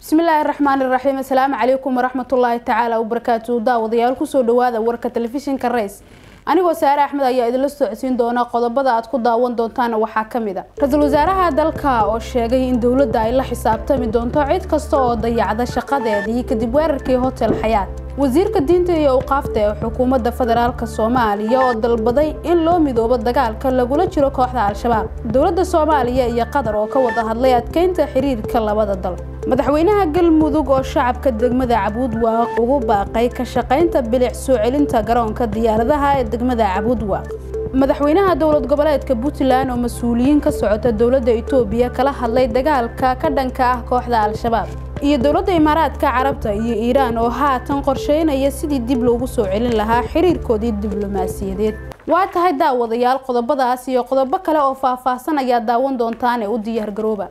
bismillaahi raxmaani raxiim assalaamu calaykum waraxmatullaahi tacaala wabarakaatu daawadayaal kusoo dhawaada warka telefishinka rays anigoo saare axmed ayaa idinla socodsiin doona qodobada aad ku daawan doontaana waxaa ka mid a ra-iisul wasaaraha dalka oo sheegay in dowladda ay la xisaabtami doonto cid kasta oo dayacda shaqadeedii kadib weerarkii hotel xayaat wasiirka diinta iyo awqaafta ee xukuumadda federaalk soomaaliya oo dalbaday in loo midoobo dagaalka lagula jiro kooxda al-shabaab dowladda soomaaliya iyo qatar oo ka wada hadlay adkeynta xiriirka labada dal madaxweynaha galmudug oo shacabka degmada cabuudwaaq ugu baaqay ka shaqaynta bilic soo celinta garoonka diyaaradaha ee degmada cabuudwaaq madaxweynaha dowlad goboleedka puntland oo mas-uuliyiin ka socota dowladda itoobiya kala hadlay dagaalka ka dhanka ah kooxda al-shabaab iyo dowladda imaaraadka carabta iyo iiraan oo haatan qorsheynaya sidii dib loogu soo celin lahaa xiriirkoodii diblomaasiyadeed waa tahay daawadayaal qodobadaas iyo qodobo kale oo faahfaahsan ayaa daawan doontaane u diyaargarooba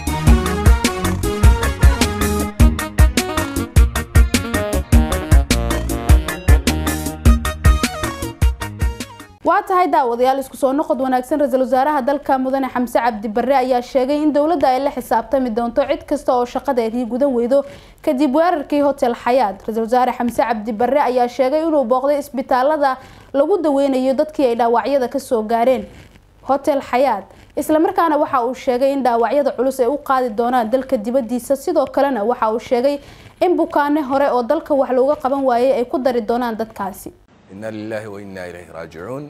waa tahay daawadayaal isku soo noqod wanaagsan ra-iisul wasaaraha dalka mudane xamse cabdi barre ayaa sheegay in dowladda ay la xisaabtami doonto cid kasta oo shaqadeedii gudan weydo kadib weerarkii hotel xayaat ra-iisul wasaare xamse cabdi barre ayaa sheegay inuu booqday isbitaalada lagu daweynayo dadkii ay dhaawacyada kasoo gaareen hotel xayaat islamarkaana waxa uu sheegay in dhaawacyada culus ay u qaadi doonaan dalka dibadiisa sidoo kalena waxa uu sheegay in bukaane hore oo dalka wax looga qaban waayay ay ku dari doonaan dadkaasi إنا لله وإنا إليه راجعون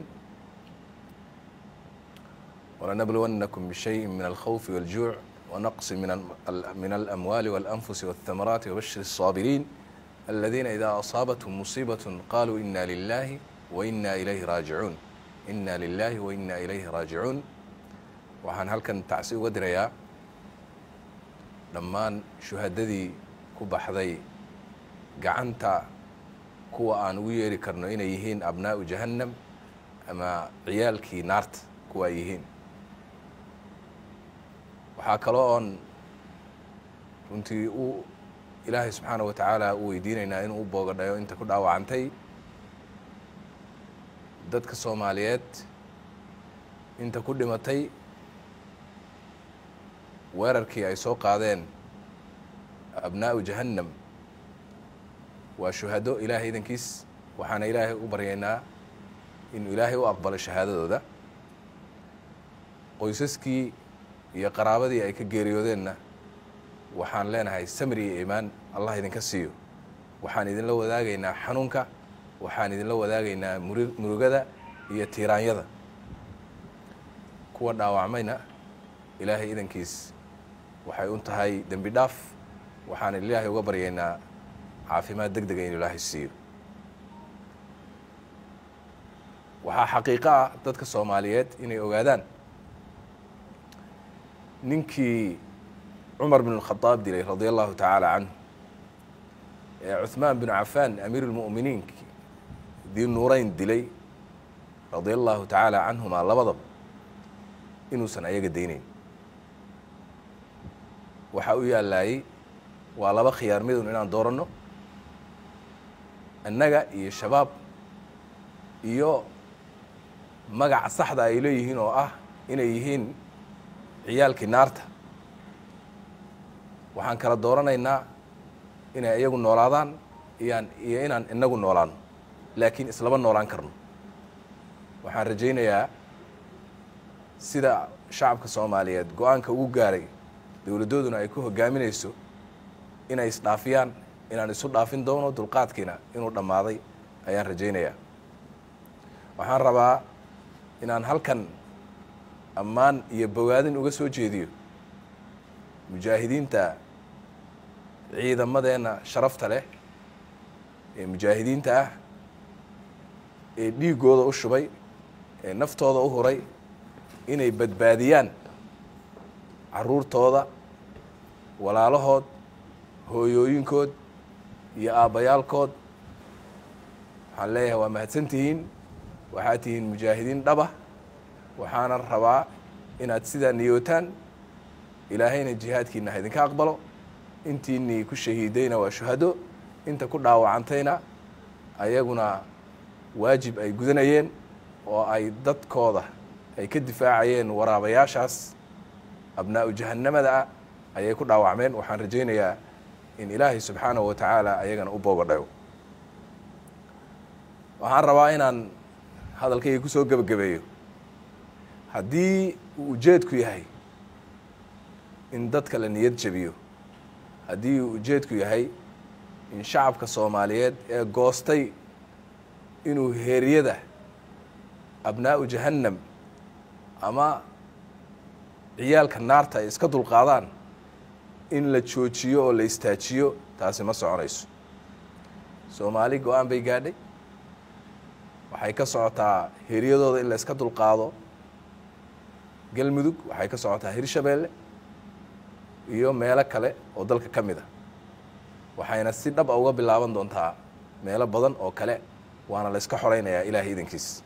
ولنبلونكم بشيء من الخوف والجوع ونقص من من الأموال والأنفس والثمرات وبشر الصابرين الذين إذا أصابتهم مصيبة قالوا إنا لله وإنا إليه راجعون إنا لله وإنا إليه راجعون waxaan halkan tacsi uga dirayaa dhammaan shuhadadii ku baxday gacanta kuwa aan ugu yeeri karno inay yihiin abnaa'u jahannam ama ciyaalkii naarta kuwa ay yihiin waxaa kaloo oon runtii u ilaahay subxaana wa tacaala u weydiinaynaa inuu u boogadhayo inta ku dhaawacantay dadka soomaaliyeed inta ku dhimatay weerarkii ay soo qaadeen abnaa'u jahannam waa shuhado ilaahay idankiis waxaana ilaahay u baryaynaa inuu ilaahay u aqbalo shahaadadooda qoysaskii iyo qaraabadii ay ka geeriyoodeenna waxaan leenahay samri iyo iimaan allah idinka siiyo waxaan idinla wadaagaynaa xanuunka waxaan idinla wadaagaynaa muri murugada iyo tiiraanyada kuwa dhaawacmayna ilaahay idankiis waxay u tahay dembi dhaaf waxaan ilaahay uga baryaynaa caafimaad deg dega inu ilaahay siiyo waxaa xaqiiqo ah dadka soomaaliyeed inay ogaadaan ninkii cumar bin اlkhadaab dilay radia allahu tacaala canhu ee cuثmaan binu cafaan amiir اlmu'miniin dii nuurayn dilay radia allahu tacaala canhumaa labadaba inuusan ayaga daynayn waxaa u yaalaayey waa laba khiyaar midun inaan dooranno annaga iyo shabaab iyo magaca saxda ay leeyihiin oo ah inay yihiin ciyaalkii naarta waxaan kala dooranaynaa inay iyagu noolaadaan iyaan iyo inaan inagu noolaano laakiin islama noolaan karno waxaan rajaynayaa sida shacabka soomaaliyeed go-aanka ugu gaaray dowladdooduna ay ku hogaaminayso inay isdhaafiyaan inaan isu dhaafin doono dulqaadkiina inuu dhammaaday ayaan rajaynayaa waxaan rabaa inaan halkan ammaan iyo bogaadin uga soo jeediyo mujaahidiinta ciidamadeenna sharafta leh ee mujaahidiinta ah ee dhiiggooda u shubay ee naftooda u huray inay badbaadiyaan caruurtooda walaalahood hooyooyinkood iyo aabbayaalkood waxaan leeyahay waa mahadsantihiin waxaad tihiin mujaahidiin dhaba waxaana rabaa inaad sidaa niyootaan ilaahayna jihaadkiina ha idinka aqbalo intiinii ku shahiidayna waa shuhado inta ku dhaawacantayna ayaguna waajib ay gudanayeen oo ay dadkooda ay ka difaacayeen waraabayaashaas abnaa'u jahannamada ah ayay ku dhaawacmeen waxaan rajaynayaa in ilaahay subxaanahu wa tacaala ayagana u boogadhayo waxaan rabaa inaan hadalkayga ku soo gebagabeeyo haddii uu ujeedku yahay in dadka la niyad jabiyo haddii uu ujeedku yahay in shacabka soomaaliyeed ee goostay inuu heeryada abnaa'u jahannam ama ciyaalka naarta ay iska dulqaadaan in la joojiyo oo la istaajiyo taasi ma soconayso soomaali go-aan bay gaadhay waxay ka socotaa heeryadooda in la iska dulqaado galmudug waxay ka socotaa hirshabeelle iyo meelo kale oo dalka ka mid a waxayna si dhab a uga bilaaban doontaa meelo badan oo kale waana la iska xoreynayaa ilaahay idankiis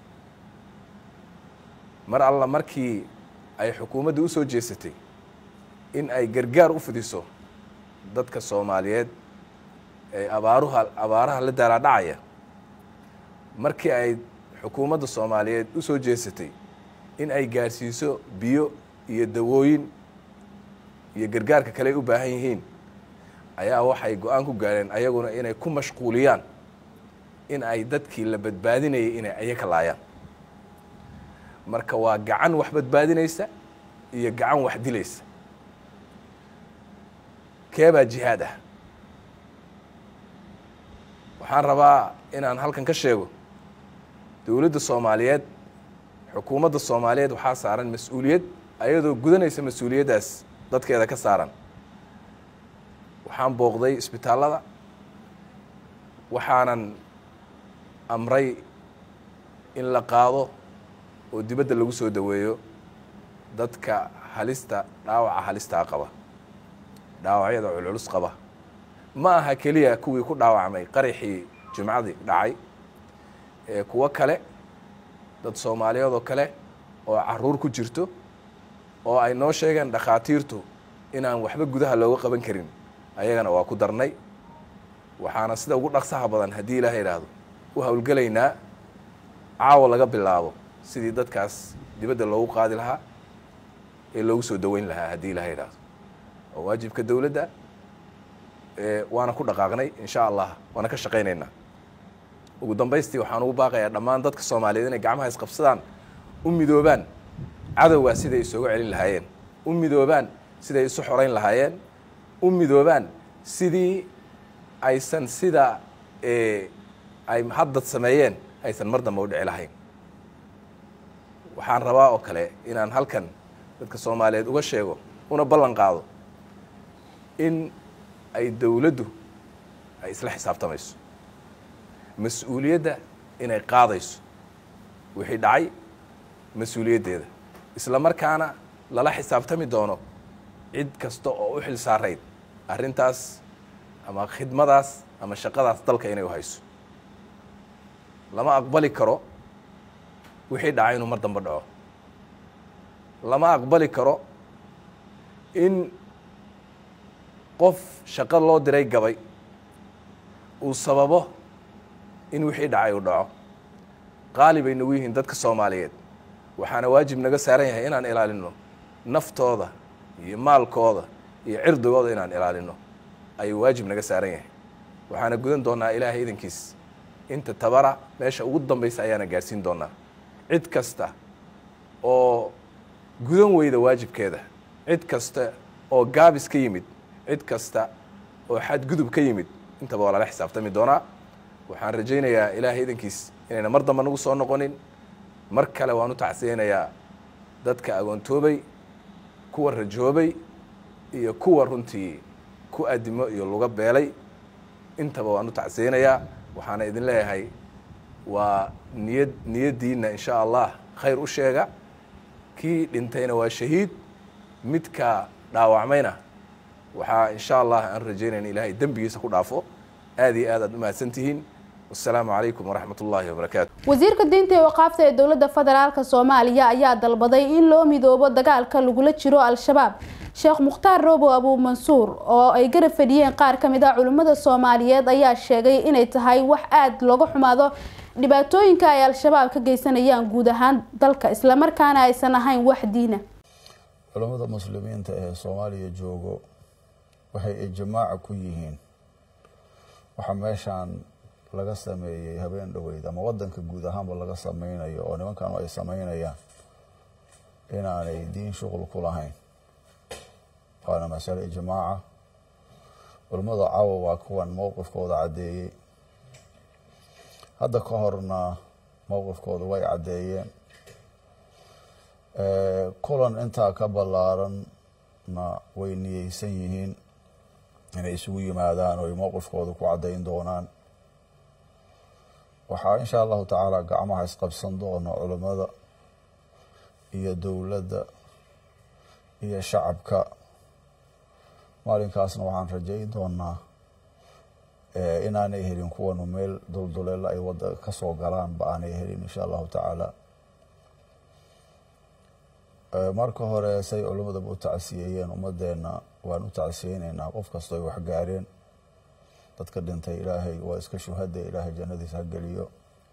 mar alla markii ay xukuumadda u soo jeesatay in ay gargaar u fidiso dadka soomaaliyeed ee abaaruha abaaraha la daalaadhacaya markii ay xukuumadda soomaaliyeed u soo jeesatay in ay gaadhsiiso biyo iyo dawooyin iyo gargaarka kale ay u baahan yihiin ayaa waxay go-aan ku gaareen ayaguna inay ku mashquuliyaan in ay dadkii la badbaadinayay inay ayaka laayaan marka waa gacan wax badbaadinaysa iyo gacan wax dilaysa keebaa jihaad ah waxaan rabaa inaan halkan ka sheego dowladda soomaaliyeed xukuumadda soomaaliyeed waxaa saaran mas-uuliyad ayadoo gudanaysa mas-uuliyaddaas dadkeeda ka saaran waxaan booqday isbitaallada waxaanan amray in la qaado oo dibadda lagu soo daweeyo dadka halista dhaawaca halistaa qaba dhaawacyada culculus qaba ma aha keliya kuwii ku dhaawacmay qaraxii jimcadii dhacay ee kuwo kale dad soomaaliyeed oo kale oo caruur ku jirto oo ay noo sheegeen dhakhaatiirtu inaan waxba gudaha looga qaban karin ayagana waa ku darnay waxaana sida ugu dhaqsaha badan haddii ilaaha idhaahdo u howlgelaynaa caawa laga bilaabo sidii dadkaas dibadda loogu qaadi lahaa ee loogu soo daweyn lahaa haddii ilaha idhaahdo waa waajibka dowladda waana ku dhaqaaqnay insha allah waana ka shaqaynaynaa ugu dambaystii waxaan ugu baaqayaa dhammaan dadka soomaaliyeed inay gacmaha isqabsadaan u midoobaan cadowgaa siday isooga celin lahaayeen u midoobaan siday isu xoreyn lahaayeen u midoobaan sidii aysan sida ay haddad sameeyeen aysan mar dambe u dhici lahayn waxaan rabaa oo kale inaan halkan dadka soomaaliyeed uga sheego una ballan qaado in ay dowladdu ay isla xisaabtamayso mas-uuliyadda inay qaadayso wixii dhacay mas-uuliyaddeeda isla markaana lala xisaabtami doono cid kasta oo u xil saarayd arrintaas ama khidmadaas ama shaqadaas dalka inay u hayso lama aqbali karo wixii dhacay inuu mar dambe dhaco lama aqbali karo in qof shaqo loo diray gabay uu sababo in wixii dhacay uu dhaco qaali bay nagu yihiin dadka soomaaliyeed waxaana waajib naga saaran yahay inaan ilaalino naftooda iyo maalkooda iyo cirdigooda inaan ilaalino ayuu waajib naga saaran yahay waxaana gudan doonaa ilaahay idankiis inta tabara meesha ugu dambaysa ayaana gaadhsiin doonaa cid kasta oo gudan weyda waajibkeeda cid kasta oo gaabis ka yimid cid kasta oo xadgudub ka yimid intaba waa lala xisaabtami doonaa waxaan rajaynayaa ilaahay idankiis inayna mar damba nagu soo noqonin mar kale waan u tacsiyeynayaa dadka agoontoobay kuwa rajoobay iyo kuwa runtii ku adimo iyo luga beelay intaba waan u tacsiyeynayaa waxaana idin leeyahay waa niyad niyaddiina insha allah khayr u sheega kii dhintayna waa shahiid midka dhaawacmayna waxaa insha allah aan rajaynayna ilaahay dembigiisa ku dhaafo aad iyo aad aad u mahadsantihiin wasalaamu calaykum waraxmat ullaahi wabarakaatu wasiirka diinta ee waqaafta ee dowladda federaalka soomaaliya ayaa dalbaday in loo midoobo dagaalka lagula jiro al-shabaab sheekh mukhtaar roobo abuu mansuur oo ay garab fadhiyeen qaar ka mid ah culimmada soomaaliyeed ayaa sheegay inay tahay wax aada looga xumaado dhibaatooyinka ay al-shabaab ka geysanayaan guud ahaan dalka islamarkaana aysan ahayn wax diina culammada muslimiinta ee soomaaliya joogo waxay ijmaaca ku yihiin waxaa meeshaan laga sameeyey habeen dhoweyd ama wadanka guud ahaanba laga sameynayo oo nimankanu ay sameynayaan inaanay diin shuqul ku lahayn waana masale ijmaaca culimmada caawa waa kuwan mowqifkooda caddeeyey hadda ka horna mowqifkooda way caddeeyeen kulan intaa ka ballaaranna way niyeysan yihiin inay isugu yimaadaan oo ay mowqifkooda ku caddayn doonaan waxaa insha allahu tacaala gacmaha isqabsan doona culimmada iyo dowladda iyo shacabka maalinkaasna waxaan rajayn doonaa inaanay helin kuwanu meel dulduleela ay wada kasoo galaanba aanay helin insha allahu tacaala marka hore say culimmadaba u tacsiyeeyeen ummadeenna waan u tacsiyeyneynaa qof kastoo ay waxgaareen dadka dhintay ilaahay waa iska shuhada ilaahay jannadiisa ha geliyo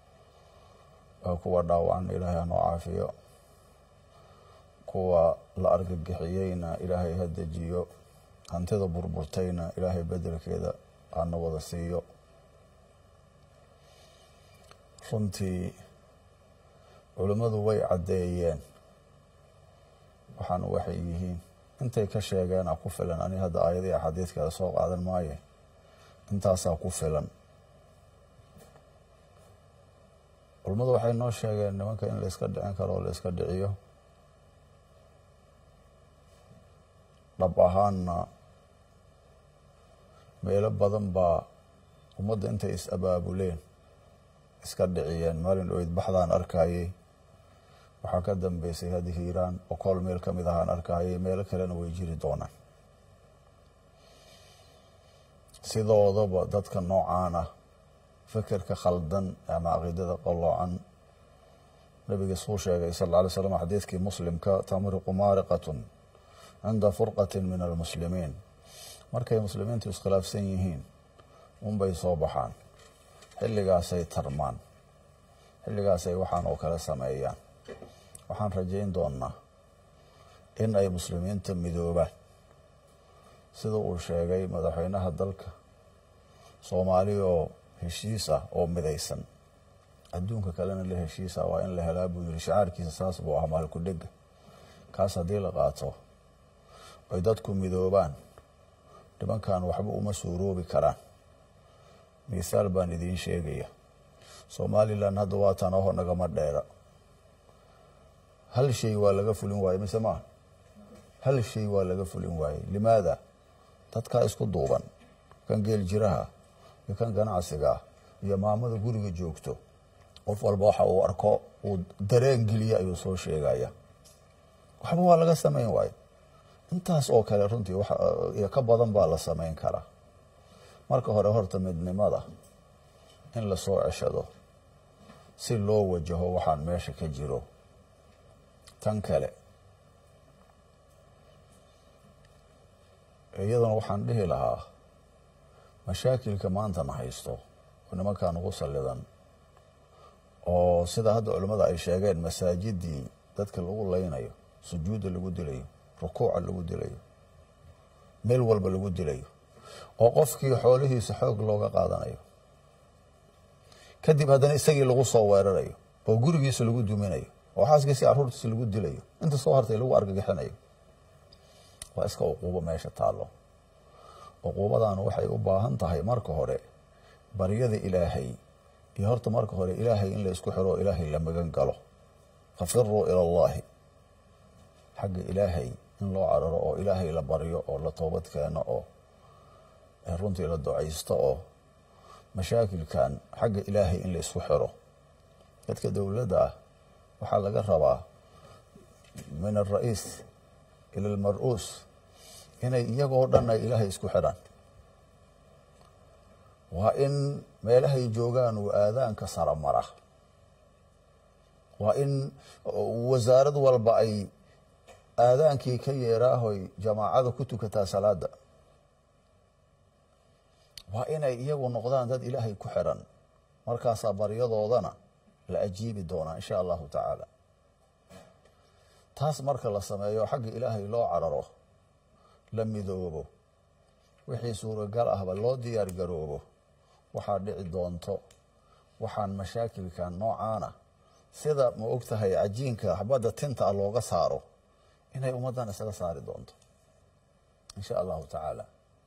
kuwa dhaawacanna ilaahay hanoo caafiyo kuwa la argagixiyeyna ilaahay ha dejiyo hantida burburtayna ilaahay bedelkeeda hana wada siiyo runtii culimmadu way caddeeyeen waxaana waxay yihiin intay ka sheegeena ku filan ani hadda aayadii axaadiidkeeda soo qaadan maaye intaasaa ku filan culimmadu waxay noo sheegeen nimanka in la iska dhicin karo oo la iska dhiciyo dhab ahaanna meelo badan baa ummadda intay is abaabuleen iska dhiciyeen maalin dhoweyd baxdaan arkayey waxaa ka dambeysay haddi hiiraan okool meel ka mid ahaan arkayey meelo kalena way jiri doonaan sidoodaba dadka noocaan ah fekerka khaldan ama caqiidada qalloocan nabiga suu sheegay sal lla alay slam xadiidkii muslimka tamriqu maariqatun cinda furqatin min almuslimiin markay muslimiintu iskhilaafsan yihiin unbay soo baxaan xilligaasay tarmaan xilligaasay waxaan oo kale sameeyaan waxaan rajayn doonaa in ay muslimiinta midoobaan sida uu sheegay madaxweynaha dalka soomaali oo heshiis ah oo midaysan adduunka kalena la heshiisa waa in la helaa buu yiri shacaarkiisa saas buu ah maalku dhega kaas haddii la qaato ay dadku midoobaan nimankan waxba uma suuroobi karaan misaal baan idiin sheegaya somalilan hadda waatan aho nagama dheera hal shay waa laga fulin waaye mise maa hal shay waa laga fulin waaye limaada dadkaa isku duuban kan geel jiraha iyo kan ganacsiga iyo maamada guriga joogto qof walba waxa uu arko uu dareen geliya ayuu soo sheegaya waxba waa laga samayn waaye intaas oo kale runtii iyo ka badan baa la samayn karaa marka hore horta midnimada in lasoo ceshado si loo wajaho waxaan meesha ka jiro tan kale iyadana waxaan dhihi lahaa mashaakilka maantana haysto oo nimankan ugu sallidan oo sida hadda culimmada ay sheegeen masaajidii dadka lagu leynayo sujuudda lagu dilayo rukuuca lagu dilayo meel walba lagu dilayo oo qofkii xoolihiisa xoog looga qaadanayo kadib haddana isagii lagu soo weerarayo oo gurigiisa lagu duminayo oo xaaskiisi caruurtiisa lagu dilayo inta soo hartay lagu argagixinayo waa iska uquubo meesha taallo uquubadana waxay u baahan tahay marka hore baryada ilaahay iyo horta marka hore ilaahay in la isku xiro oo ilaahay la magan galo fafiruu ila allahi xagga ilaahay in loo cararo oo ilaahay la baryo oo la toobad keeno oo runtii la ducaysto oo mashaakilkan xagga ilaahay in la isku xiro dadka dowladda ah waxaa laga rabaa min alra'iis ila almar-uus inay iyagoo dhan ay ilaahay isku xidhaan waa in meelahay joogaan uu aadaanka sara mara waa in wasaarad walba ay aadaankii ka yeeraahoy jamaacada ku tukataa salaada waa inay iyagu noqdaan dad ilaahay ku xidhan markaasaa baryadoodana la ajiibi doonaa insha allahu tacaala taas marka la sameeyo xagga ilaahay loo cararo la midoobo wixii suuragal ahba loo diyaar garoobo waxaa dhici doonto waxaan mashaakilkan noocaana sida ma og tahay cajiinka xabadda tinta a looga saaro inay ummaddan isaga saari doonto insha allahu tacaala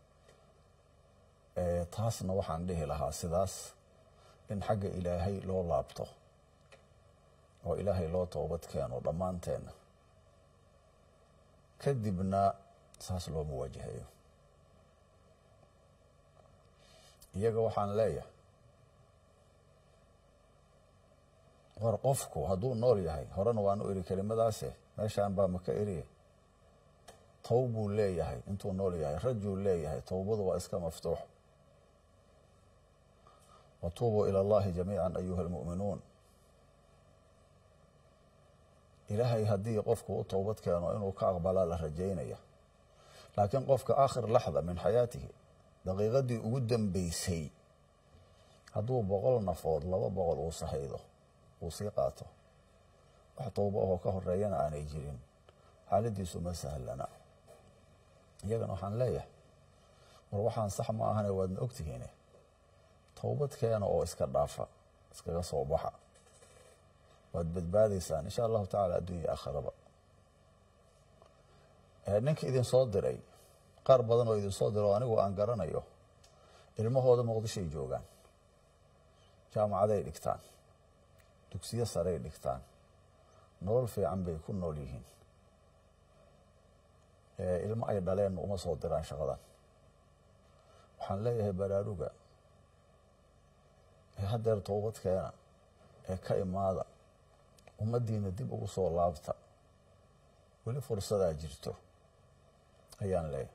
taasna waxaan dhihi lahaa sidaas in xagga ilaahay loo laabto oo ilaahay loo toobad keeno dhammaanteenna kadibna saas loo muwaajahayo iyaga waxaan leeyahay war qofku hadduu nool yahay horena waanu eri kelimadaase meeshaan baa maka eriye tow buu leeyahay intuu nool yahay rajuu leeyahay towbadu waa iska maftuux watuubuu ila allahi jamiica ayuha almu'minuun ilaahay haddii qofku u towbad keeno inuu ka aqbalaa la rajaynaya laakiin qofka aakhir laxda min xayaatihi daqiiqadii ugu dambeysay hadduu boqol nafood laba boqol uu sahaydo uu sii qaato wax towbo ahoo ka horeeyana aanay jirin xaaladiisu ma sahlana iyagana waxaan leeyahay war waxaan sax ma ahane waadna ogtihiine towbad keena oo iska dhaafa iskaga soo baxa waad badbaadaysaan insha allahu tacala addunya aakhiraba ninka idin soo diray qaar badan oo idin soo diro o anigu aan garanayo ilmahooda muqdishoay joogaan jaamacaday dhigtaan dugsiyo saray dhigtaan nolol fiican bay ku nool yihiin ilmo ay dhaleen uma soo diraan shaqadan waxaan leeyahay baraaruga ee haddeer toobad keena ee ka imaada ummaddiina dib ugu soo laabta weli fursadaa jirto ayaan leeyahay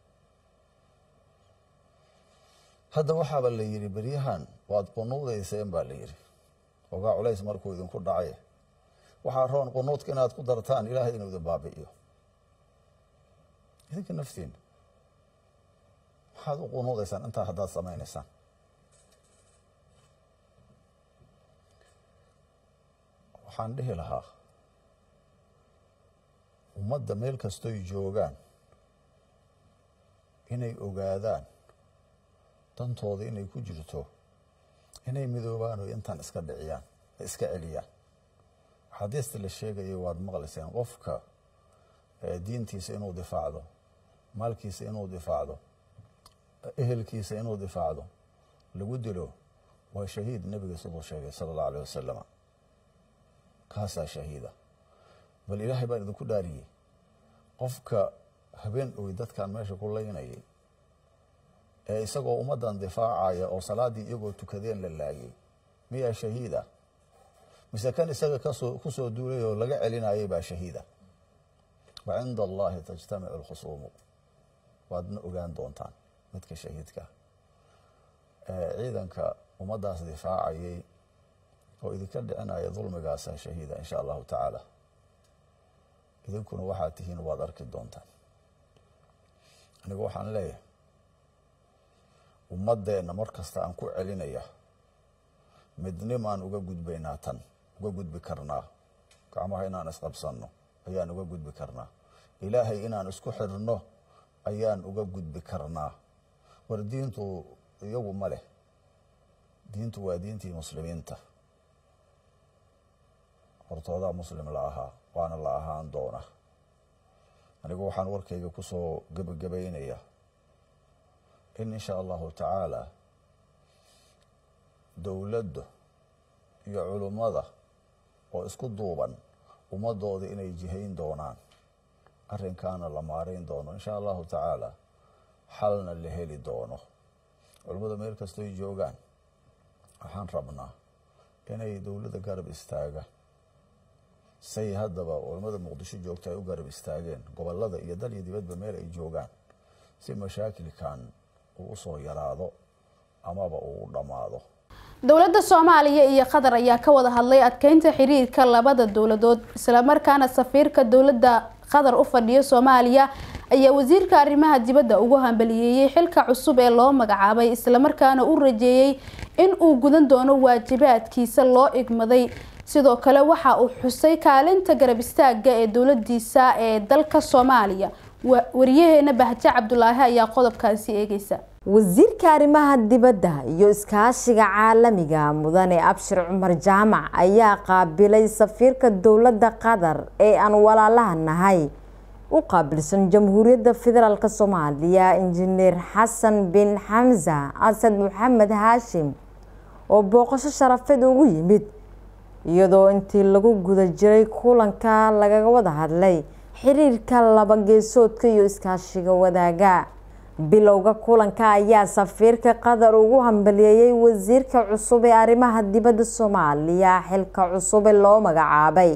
hadda waxaaba la yidhi beryahan waad qunuudayseen baa la yidhi ogaa culays markuu idinku dhacay waxaa roon qunuudka inaad ku dartaan ilaahay inuu idin baabi'iyo idinka naftiina waxaad u qunuudaysaan intaa haddaad samaynaysaan waxaan dhihi lahaa ummadda meel kastoy joogaan inay ogaadaan dantooda inay ku jirto inay midoobaan oo intaan iska dhiciyaan iska celiyaan axaadiista la sheegaya waad maqlayseen qofka diintiisa inuu difaacdo maalkiisa inuu difaacdo ehelkiisa inuu difaacdo lagu dilo waa shahiid nebiga siduu sheegay sala allahu aleh wasalama kaasaa shahiida bal ilaahay baan idinku dhaariyey qofka habeen oy dadkan meesha ku laynayay ee isagoo ummaddan difaacaya oo salaaddii iyagoo tukadeen la laayay miyaa shahiida mise kan isaga kasoo ku soo duulay oo laga celinayay baa shahiida wa cinda allahi tajtamicu alkhusuumu waadna ogaan doontaan midka shahiidka ciidanka ummaddaas difaacayay oo idinka dhicinaya dulmigaasa shahiida insha allahu tacaala idinkuna waxaad tihiin waad arki doontaan anigu waxaan leeyahay ummaddeenna mar kasta aan ku celinaya midnimaan uga gudbaynaa tan uga gudbi karnaa gacmaha inaan isqabsanno ayaan uga gudbi karnaa ilaahay inaan isku xirno ayaan uga gudbi karnaa war diintu iyagu ma leh diintu waa diintii muslimiinta hortoodaa muslim la ahaa waana la ahaan doona anigu waxaan warkayga ku soo gebagabaynaya in insha allahu tacaala dowladda iyo culummada oo isku duuban ummadooda inay jihayn doonaan arrinkaana la maarayn doono insha allahu tacaala xalna la heli doono culummada meel kastoy joogaan waxaan rabnaa inay dowladda garab istaaga say haddaba culummada muqdisho joogta ay u garab istaageen gobolada iyo dal iyo dibadba meel ay joogaan si mashaakilkan uu usoo yaraado amaba uu u dhammaado dowladda soomaaliya iyo qatar ayaa ka wada hadlay adkeynta xiriirka labada dowladood islamarkaana safiirka dowladda qatar u fadhiya soomaaliya ayaa wasiirka arrimaha dibadda ugu hambaliyeeyey xilka cusub ee loo magacaabay islamarkaana u rajeeyey in uu gudan doono waajibaadkiisa loo igmaday sidoo kale waxa uu xusay kaalinta garab istaaga ee dowladiisa ee dalka soomaaliya wariyaheena bahje cabdulaahi ayaa qodobkaasi eegeysa wasiirka arrimaha dibadda iyo iskaashiga caalamiga mudane abshir cumar jaamac ayaa qaabilay safiirka dowladda qatar ee aan walaalaha nahay u qaabilsan jamhuuriyadda federaalk soomaaliya injineer xasan bin xamsa asad maxamed haashim oo booqasho sharafeed ugu yimid iyadoo intii lagu guda jiray kulanka lagaga wada hadlay xiriirka laba geesoodka iyo iskaashiga wadaaga bilowga kulanka ayaa safiirka qatar ugu hambaliyeeyay wasiirka cusub ee arrimaha dibadda soomaaliya xilka cusub ee loo magacaabay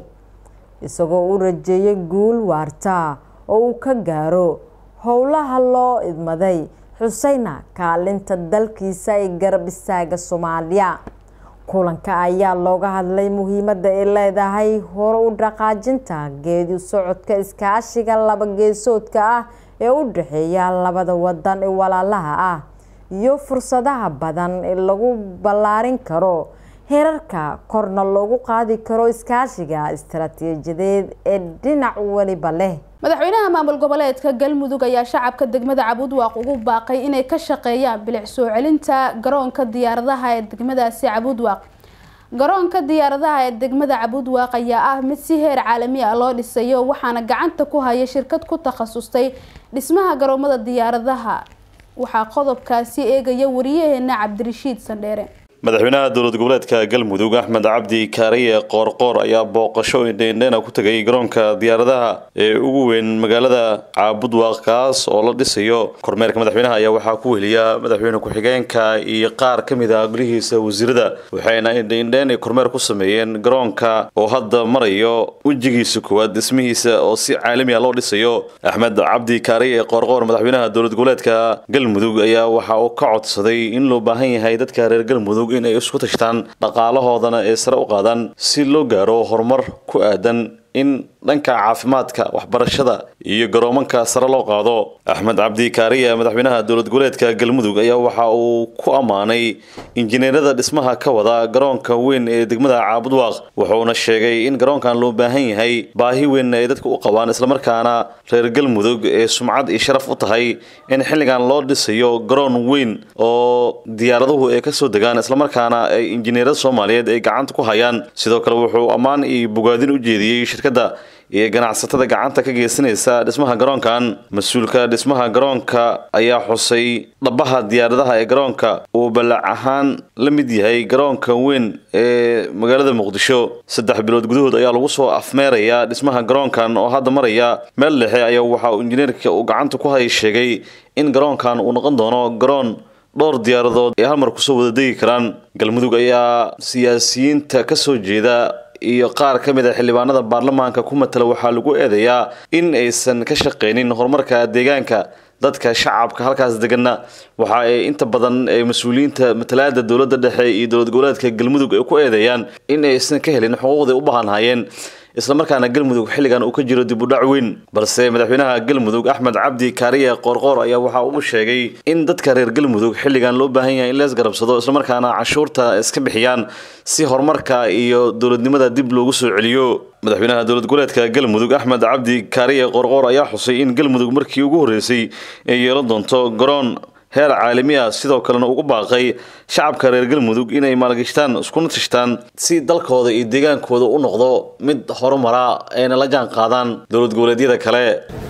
isagoo u rajeeyay guul waarta oo uu ka gaaro howlaha loo idmaday xuseyna kaalinta dalkiisa ee garab istaaga soomaaliya kulanka ayaa looga hadlay muhiimadda ay leedahay hore u dhaqaajinta geedi socodka iskaashiga laba geesoodka ah ee u dhexeeya labada wadan ee walaalaha ah iyo fursadaha badan ee lagu ballaarin karo heerarka korna loogu qaadi karo iskaashiga istaraatiijiyadeed ee dhinac weliba leh madaxweynaha maamul goboleedka galmudug ayaa shacabka degmada cabudwaaq ugu baaqay inay ka shaqeeyaan bilic soo celinta garoonka diyaaradaha ee degmadaasi cabudwaaq garoonka diyaaradaha ee degmada cabudwaaq ayaa ah mid si heer caalami ah loo dhisayo waxaana gacanta ku haya shirkad ku takhasustay dhismaha garoomada diyaaradaha waxaa qodobkaasi eegaya wariyaheena cabdirashiid sandheere madaxweynaha dowlad goboleedka galmudug axmed cabdi kaariye qoorqoor ayaa booqasho indheindheena ku tegay garoonka diyaaradaha ee ugu weyn magaalada caabudwaaq kaas oo la dhisayo kormeerka madaxweynaha ayaa waxaa ku weliya madaxweyne ku-xigeenka iyo qaar ka mid ah golihiisa wasiirada waxayna indheindheen ay kormeer ku sameeyeen garoonka oo hadda marayo wejigiisa koowaad dhismihiisa oo si caalami ah loo dhisayo axmed cabdi kaariye qoorqoor madaxweynaha dowlad goboleedka galmudug ayaa waxa uu ka codsaday in loo baahan yahay dadka reer galmudug in ay isku tashtaan dhaqaalahoodana ee sare u qaadaan si loo gaaro horumar ku aadan in dhanka caafimaadka waxbarashada iyo garoomanka sare loo qaado axmed cabdi kaariya madaxweynaha dowlad goboleedka galmudug ayaa waxa uu ku ammaanay injineerada dhismaha ka wada garoonka weyn ee degmada caabudwaaq wuxuuna sheegay in garoonkan loo baahan yahay baahi weyn ay dadka u qabaan islamarkaana reer galmudug ee sumcad iyo sharaf u tahay in xilligan loo dhisayo garoon weyn oo diyaaraduhu ay kasoo degaan islamarkaana ay injineerada soomaaliyeed ay gacanta ku hayaan sidoo kale wuxuu ammaan iyo bogaadin u jeediyey shirkadda iyo ganacsatada gacanta ka geysanaysa dhismaha garoonkan mas-uulka dhismaha garoonka ayaa xusay dhabaha diyaaradaha ee garoonka uu ballac ahaan la mid yahay garoonka weyn ee magaalada muqdisho saddex bilood gudahood ayaa lagu soo afmeerayaa dhismaha garoonkan oo hadda maraya meel dhexe ayaa waxa uu injineerka uu gacanta ku hay sheegay in garoonkan uu noqon doono garoon dhowr diyaaradood ay halmar kusoo wada degi karaan galmudug ayaa siyaasiyiinta kasoo jeeda iyo qaar ka mid a xildhibaanada baarlamaanka ku matala waxaa lagu eedeeyaa in aysan ka shaqaynin horumarka deegaanka dadka shacabka halkaas deganna waxa ay inta badan ay mas-uuliyiinta matalaada dowladda dhexe iyo dowlad goboleedka galmudug ay ku eedeeyaan in aysan ka helin xuquuqday u baahanhayeen islamarkaana galmudug xilligan uu ka jiro dib u dhac weyn balse madaxweynaha galmudug axmed cabdi kaariye qoorqoor ayaa waxa uu sheegay in dadka reer galmudug xilligan loo baahan yahay in lees garabsado islamarkaana cashuurta iska bixiyaan si horumarka iyo dowladnimada dib loogu soo celiyo madaxweynaha dowlad goboleedka galmudug axmed cabdi kaariye qoorqoor ayaa xusay in galmudug markii ugu horreysay ay yeelan doonto garoon heer caalami ah sidoo kalena ugu baaqay shacabka reer galmudug inay maalgashtaan iskuna tashtaan si dalkooda iyo deegaankooda u noqdo mid horumara ayna la jaan qaadaan dowlad goboleedyada kale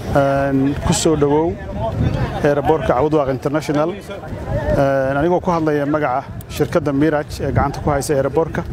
ku soo dhowow eeraboorka cawdwaaq international anigoo ku hadlaya magaca shirkadda miraj ee gacanta ku haysa eeraboorka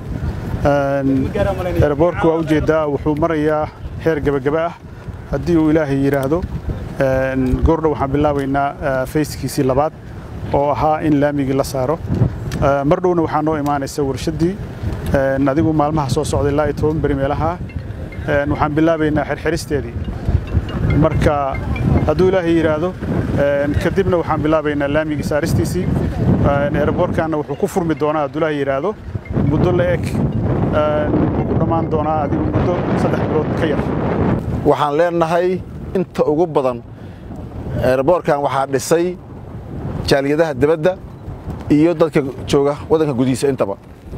eeraboorka waa ujeedaa wuxuu marayaa heer gebagaba ah haddii uu ilaahay yidhaahdo goordhow waxaan bilaabaynaa fayskiisii labaad oo ahaa in laamigii la saaro mar dhowna waxaa noo imaanaysa warshaddii adigu maalmaha soo socda ilaa iyo toban beri meelaha waxaan bilaabaynaa xirxiristeedii marka hadduu ilaahay yidhaahdo kadibna waxaan bilaabaynaa laamigii saaristiisii eeraboorkanna wuxuu ku furmi doonaa hadduu ilaahay yidhaahdo muddo la eg wuxuu ku dhammaan doonaa adigu muddo saddex bilood ka yar waxaan leenahay inta ugu badan eeraboorkan waxaa dhisay jaaliyadaha dibadda iyo dadka jooga waddanka gudihiisa intaba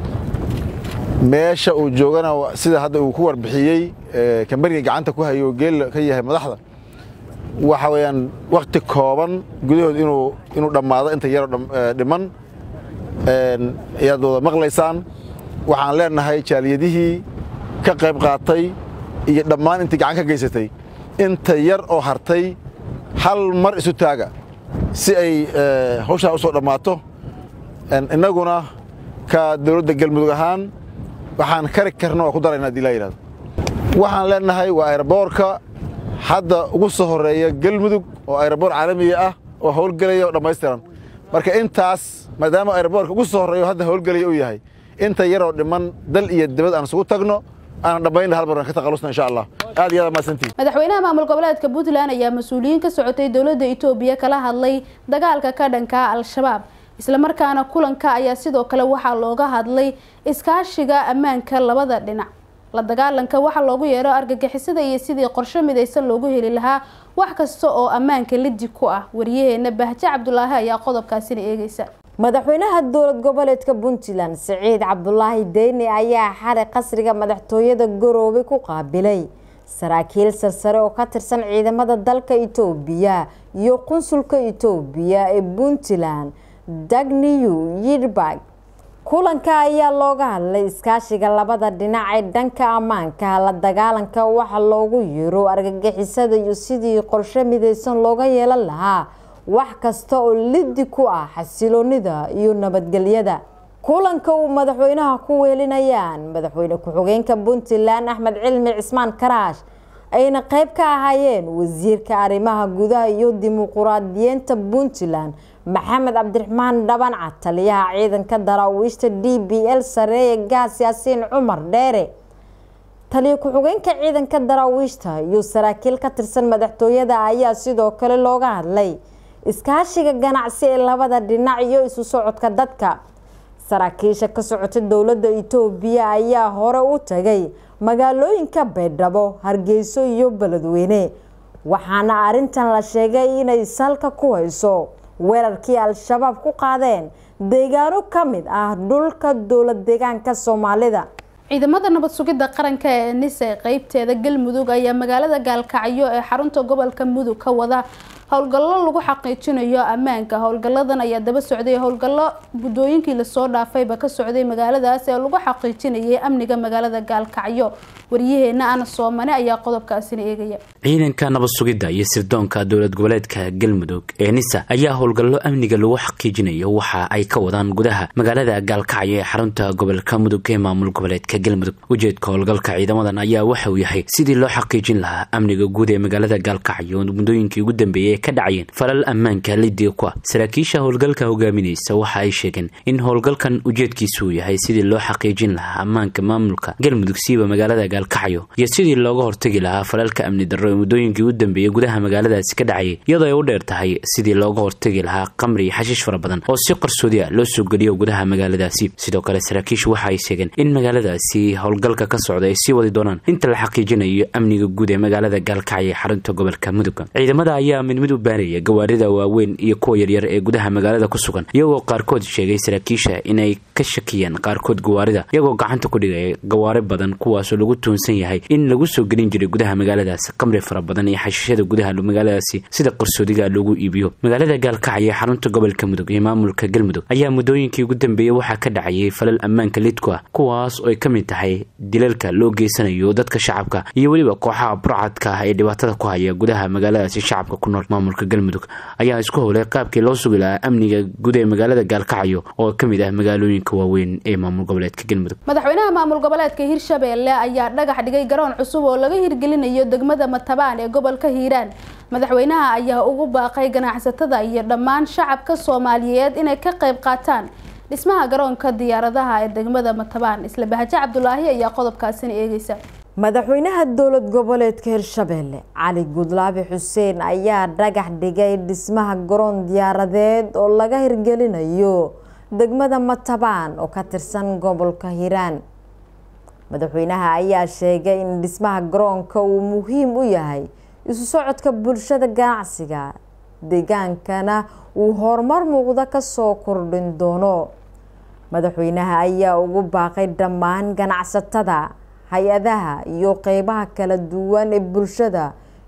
meesha uu joogana sida hadda uu ku warbixiyey kambaniga gacanta ku hayo geel ka yahay madaxda waxa weeyaan wakhti kooban gudahood inuu inuu dhammaado inta yaroo dhiman ayaad wada maqlaysaan waxaan leenahay jaaliyadihii ka qayb qaatay iyo dhammaan intii gacan ka geysatay inta yar oo hartay hal mar isu taaga si ay hawshaa u soo dhammaato innaguna ka dowladda galmudug ahaan waxaan kari karna waa ku darayna hadii laa yidhahdo waxaan leenahay waa aeroboorka hadda ugu soo horeeya galmudug oo aeroboor caalamiga ah oo howlgelaya oo dhammaystiran marka intaas maadaama aeroboorka ugu soo horreeya hadda howlgelaya uu yahay inta yaroo dhiman dal iyo dibad aan isugu tagno aan dhammaynna hal mar aan ka taqalusna insha allah aad iyo aad mahadsantihin madaxweynaha maamul goboleedka puntland ayaa mas-uuliyiin ka socotay dowladda etoobiya kala hadlay dagaalka ka dhanka al-shabaab islamarkaana kulanka ayaa sidoo kale waxaa looga hadlay iskaashiga ammaanka labada dhinac la dagaalanka waxaa loogu yeero argagixisada iyo sidii qorshe midaysan loogu heli lahaa wax kasta oo ammaanka lidi ku ah wariyaheena bahje cabdulaahi ayaa qodobkaasina eegeysa madaxweynaha dowlad goboleedka puntland siciid cabdulaahi deyni ayaa xalay qasriga madaxtooyada garoobe ku qaabilay saraakiil sarsare oo ka tirsan ciidamada dalka itoobiya iyo qunsulka itoobiya ee puntland dagniyu yidhbag kulanka ayaa looga hadlay iskaashiga labada dhinac ee dhanka ammaanka la dagaalanka waxa loogu yeero argagixisada iyo sidii qorshe midaysan looga yeelan lahaa wax kasta oo lidi ku ah xasiloonida iyo nabadgelyada kulanka uu madaxweynaha ku weelinayaan madaxweyne ku-xigeenka puntland axmed cilmi cismaan karaash ayna qeyb ka ahaayeen wasiirka arrimaha gudaha iyo dimuquraadiyiinta puntland maxamed cabdiraxmaan dhabanca taliyaha ciidanka daraawiishta d b l sareeye gaas yaasiin cumar dheere taliya ku-xigeenka ciidanka daraawiishta iyo saraakiil ka tirsan madaxtooyada ayaa sidoo kale looga hadlay iskaashiga ganacsi ee labada dhinac iyo isu socodka dadka saraakiisha ka socota dowladda itoobiya ayaa hore u tagay magaalooyinka baydhabo hargeyso iyo beledweyne waxaana arintan la sheegay inay salka ku hayso weerarkii al-shabaab ku qaadeen deegaano ka mid ah dhulka dowlad deegaanka soomaalida ciidamada nabad sugidda qaranka ee nise qeybteeda galmudug ayaa magaalada gaalkacyo ee xarunta gobolka mudug ka wada howlgallo lagu xaqiijinayo ammaanka howlgalladan ayaa daba socday howlgallo guddooyinkii lasoo dhaafayba ka socday magaaladaas ee lagu xaqiijinayay amniga magaalada gaalkacyo waryaheena ana soomane ayaa qodobkaasina eegaya ciidanka nabad sugidda iyo sirdoonka dowlad goboleedka galmudug ee nisa ayaa howlgallo amniga lagu xaqiijinayo waxa ay ka wadaan gudaha magaalada gaalkacyo ee xarunta gobolka mudug ee maamul goboleedka galmudug ujeedka howlgalka ciidamadan ayaa waxa uu yahay sidii loo xaqiijin lahaa amniga guud ee magaalada gaalkacyo muddooyinkii ugu dambeeyay ka dhacayeen falal ammaanka lidiga ku ah saraakiisha howlgalka hogaaminaysa waxa ay sheegeen in howlgalkan ujeedkiisu uu yahay sidii loo xaqiijin lahaa ammaanka maamulka galmudug siiba magaalada gaalkacyo iyo sidii looga hortagi lahaa falalka amni darro ee muddooyinkii u dambeeyey gudaha magaaladaasi ka dhacayay iyadoo ay u dheer tahay sidii looga hortagi lahaa qamri iyo xashiish fara badan oo si qarsoodi ah loo soo geliyo gudaha magaaladaasi sidoo kale saraakiishu waxa ay sheegeen in magaaladaasi howlgalka ka socda ay sii wadi doonaan inta la xaqiijinayo amniga guud ee magaalada gaalkacyo ee xarunta gobolka mudug ciidamada ayaa mid mid u baanaya gawaarida waaweyn iyo kuwa yaryar ee gudaha magaalada ku sugan iyagoo qaarkood sheegay saraakiisha inay ka shakiyeen qaarkood gawaarida iyagoo gacanta ku dhigaya gawaari badan kuwaasoo lagu tuunsan yahay in lagu soo gelin jiray gudaha magaaladaasi qamri fara badan iyo xashiishada gudaha magaaladaasi sida qarsoodiga lagu iibiyo magaalada gaalkacyo ee xarunta gobolka mudug iyo maamulka galmudug ayaa muddooyinkii ugu dambeeyey waxaa ka dhacayay falal ammaanka lidku ah kuwaas oo ay ka mid tahay dilalka loo geysanayo dadka shacabka iyo weliba kooxaha burcadka ah ee dhibaatada ku haya gudaha magaaladaasi shacabka ku nool maamulka galmudug ayaa isku howlay qaabkii loo sugi lahaa amniga guud ee magaalada gaalkacyo oo ka mid ah magaalooyinka waaweyn ee maamul goboleedka galmudug madaxweynaha maamul goboleedka hirshabeelle ayaa dhagax dhigay garoon cusub oo laga hirgelinayo degmada matabaan ee gobolka hiiraan madaxweynaha ayaa ugu baaqay ganacsatada iyo dhammaan shacabka soomaaliyeed inay ka qayb qaataan dhismaha garoonka diyaaradaha ee degmada matabaan isla bahaje cabdulaahi ayaa qodobkaasina eegeysa madaxweynaha dowlad goboleedka hirshabeelle cali gudlaabi xuseen ayaa dhagax dhigay dhismaha garoon diyaaradeed oo laga hirgelinayo degmada matabaan oo ka tirsan gobolka hiiraan madaxweynaha ayaa sheegay in dhismaha garoonka uu muhiim u yahay isu socodka bulshada ganacsiga deegaankana uu horumar muuqda kasoo kordhin doono madaxweynaha ayaa ugu baaqay dhammaan ganacsatada hay-adaha iyo qeybaha kala duwan ee bulshada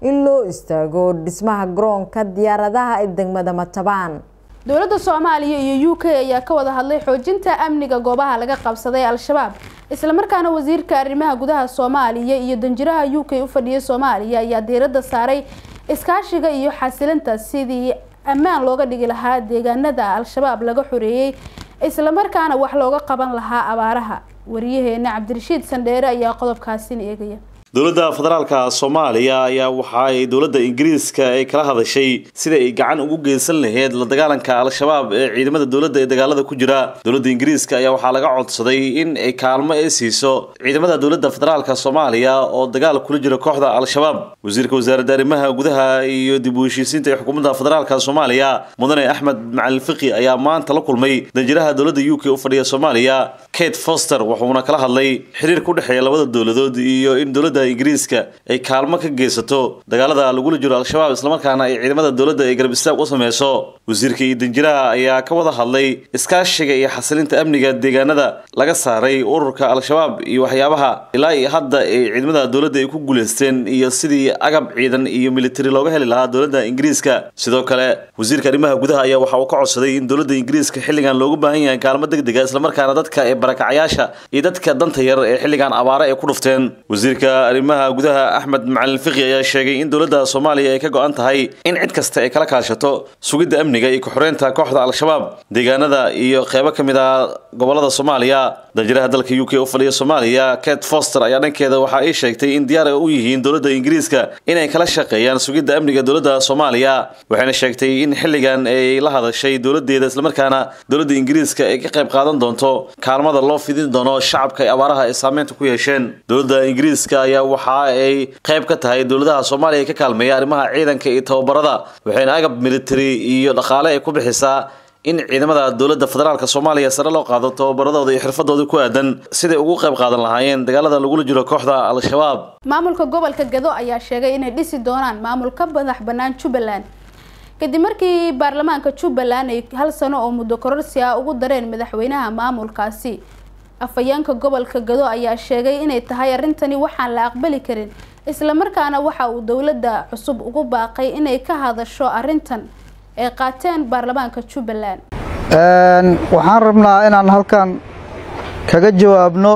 in loo istaago dhismaha garoonka diyaaradaha ee degmada matabaan dowladda soomaaliya iyo u k ayaa ka wada hadlay xoojinta amniga goobaha laga qabsaday al-shabaab islamarkaana wasiirka arrimaha gudaha soomaaliya iyo danjiraha u k u fadhiya soomaaliya ayaa diiradda saaray iskaashiga iyo xasilinta sidii ammaan looga dhigi lahaa deegaanada al-shabaab laga xoreeyey islamarkaana wax looga qaban lahaa abaaraha wariyaheena cabdirashiid sandheere ayaa qodobkaasina eegaya dowladda federaalka soomaaliya ayaa waxa ay dowladda ingiriiska ay kala hadashay sida ay gacan ugu geysan lahayd la dagaalanka al-shabaab ee ciidamada dowladda ee dagaalada ku jira dowladda ingiriiska ayaa waxaa laga codsaday in ay kaalmo ay siiso ciidamada dowladda federaalka soomaaliya oo dagaal kula jira kooxda al-shabaab wasiirka wasaaradda arrimaha gudaha iyo dib u heshiisiinta ee xukuumadda federaalka soomaaliya mudane axmed macalin fiqi ayaa maanta la kulmay danjiraha dowladda u k u fadhiya soomaaliya kate foster wuxuuna kala hadlay xiriirka u dhexeeya labada dowladood iyo in dowladda ingiriiska ay kaalmo ka geysato dagaalada lagula jiro al-shabaab islamarkaana ay ciidamada dowladda ay garab istaag u sameyso wasiirka iyo danjiraha ayaa ka wada hadlay iskaashiga iyo xasilinta amniga deegaanada laga saaray ururka al-shabaab iyo waxyaabaha ilaa iyo hadda ay ciidamada dowladda ay ku guuleysteen iyo sidii agab ciidan iyo militari looga heli lahaa dowladda ingiriiska sidoo kale wasiirka arrimaha gudaha ayaa waxa uu ka codsaday in dowladda ingiriiska xilligan loogu baahan yahay kaalmo degdega islamarkaana dadka ee barakacayaasha iyo dadka danta yar ee xilligan abaare ay ku dhufteen wasiirka arrimaha gudaha axmed macalin fiqi ayaa sheegay in dowladda soomaaliya ay ka go-an tahay in cid kasta ay kala kaashato sugidda amniga iyo ku-xoreynta kooxda al-shabaab deegaanada iyo qeybo ka mid ah gobolada soomaaliya danjiraha dalka u k u fadhiya soomaaliya kate foster ayaa dhankeeda waxa ay sheegtay in diyaar ay u yihiin dowladda ingiriiska inay kala shaqeeyaan sugidda amniga dowladda soomaaliya waxayna sheegtay in xilligan ay la hadashay dowladeeda islamarkaana dowladda ingiriiska ay ka qayb qaadan doonto kaalmada loo fidin doono shacabka ee abaaraha ay saameynta ku yeesheen dowladda ingiriiska ayaa waxa ay qayb ka tahay dowladaha soomaaliya ee ka kaalmeeya arrimaha ciidanka iyo tababarada waxayna agab military iyo dhaqaale ay ku bixisaa in ciidamada dowladda federaalka soomaaliya sare loo qaado tababaradooda iyo xirfadooda ku aadan siday ugu qayb qaadan lahaayeen dagaalada lagula jiro kooxda al-shabaab maamulka gobolka gado ayaa sheegay inay dhisi doonaan maamul ka madax bannaan jubbaland kadib markii baarlamaanka jubbaland ay hal sano oo muddo kororsi ah ugu dareen madaxweynaha maamulkaasi afhayeenka gobolka gado ayaa sheegay inay tahay arrintani waxaan la aqbali karin islamarkaana waxa uu dowladda cusub ugu baaqay inay ka hadasho arrintan ay qaateen baarlamaanka jubbaland waxaan rabnaa inaan halkan kaga jawaabno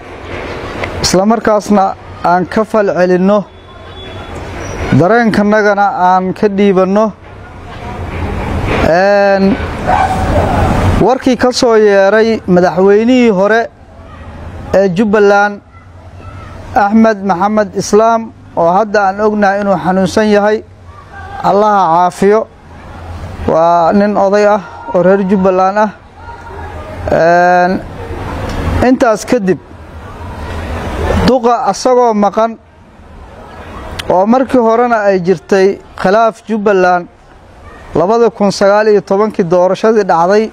islamarkaasna aan ka fal celinno dareenkanagana aan ka dhiibanno warkii ka soo yeeray madaxweynihii hore ee jubbaland axmed maxamed islaam oo hadda aan ognahay inuu xanuunsan yahay allaha caafiyo waa nin oday ah oo reer jubbaland ah intaas kadib duqa asagoo maqan oo markii horena ay jirtay khilaaf jubbaland labada kun sagaal iyo tobankii doorashadii dhacday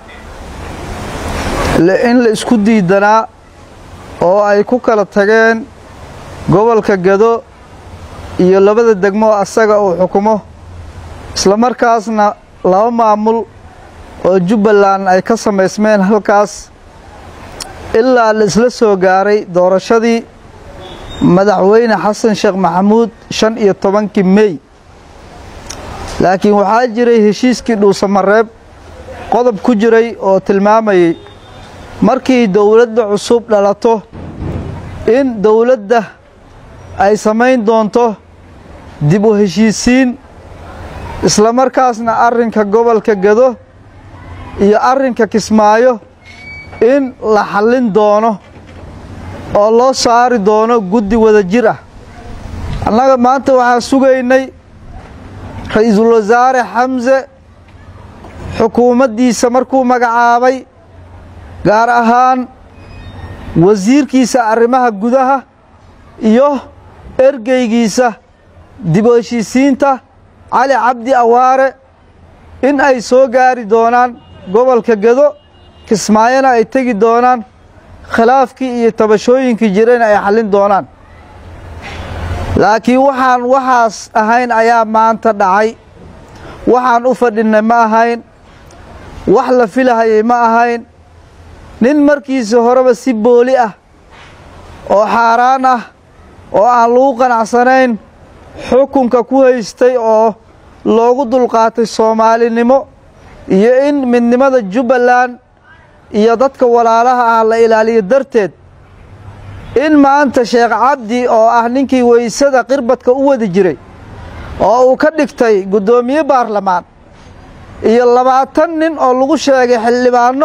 in la isku diidanaa oo ay ku kala tageen gobolka gado iyo labada degmo asaga uu xukumo islamarkaasna laba maamul oo jubbaland ay ka samaysmeen halkaas ilaa la isla soo gaaray doorashadii madaxweyne xasan sheekh maxamuud shan iyo tobankii mey laakiin waxaa jiray heshiiskii dhuusamareeb qodob ku jiray oo tilmaamayey markii dowladda cusub dhalato in dowladda ay samayn doonto dib u heshiisiin islamarkaasna arrinka gobolka gado iyo arrinka kismaayo in la xallin doono oo loo saari doono guddi wada jir ah annaga maanta waxaan sugaynay ra-iisul wasaare xamse xukuumaddiisa markuu magacaabay gaar ahaan wasiirkiisa arrimaha gudaha iyo ergeygiisa dib u heshiisiinta cali cabdi awaare in ay soo gaari doonaan gobolka gado kismaayona ay tegi doonaan khilaafkii iyo tabashooyinkii jirayna ay xallin doonaan laakiin waxaan waxaas ahayn ayaa maanta dhacay waxaan u fadhinnay ma ahayn wax la filahayay ma ahayn nin markiisa horeba si booli ah oo xaaraan ah oo aan lagu qanacsanayn xukunka ku haystay oo loogu dulqaatay soomaalinimo iyo in midnimada jubbaland iyo dadka walaalaha ah la ilaaliyo darteed in maanta sheekh cabdi oo ah ninkii weysada qirbadka u wadi jiray oo uu ka dhigtay guddoomiye baarlamaan iyo labaatan nin oo lagu sheegay xildhibaanno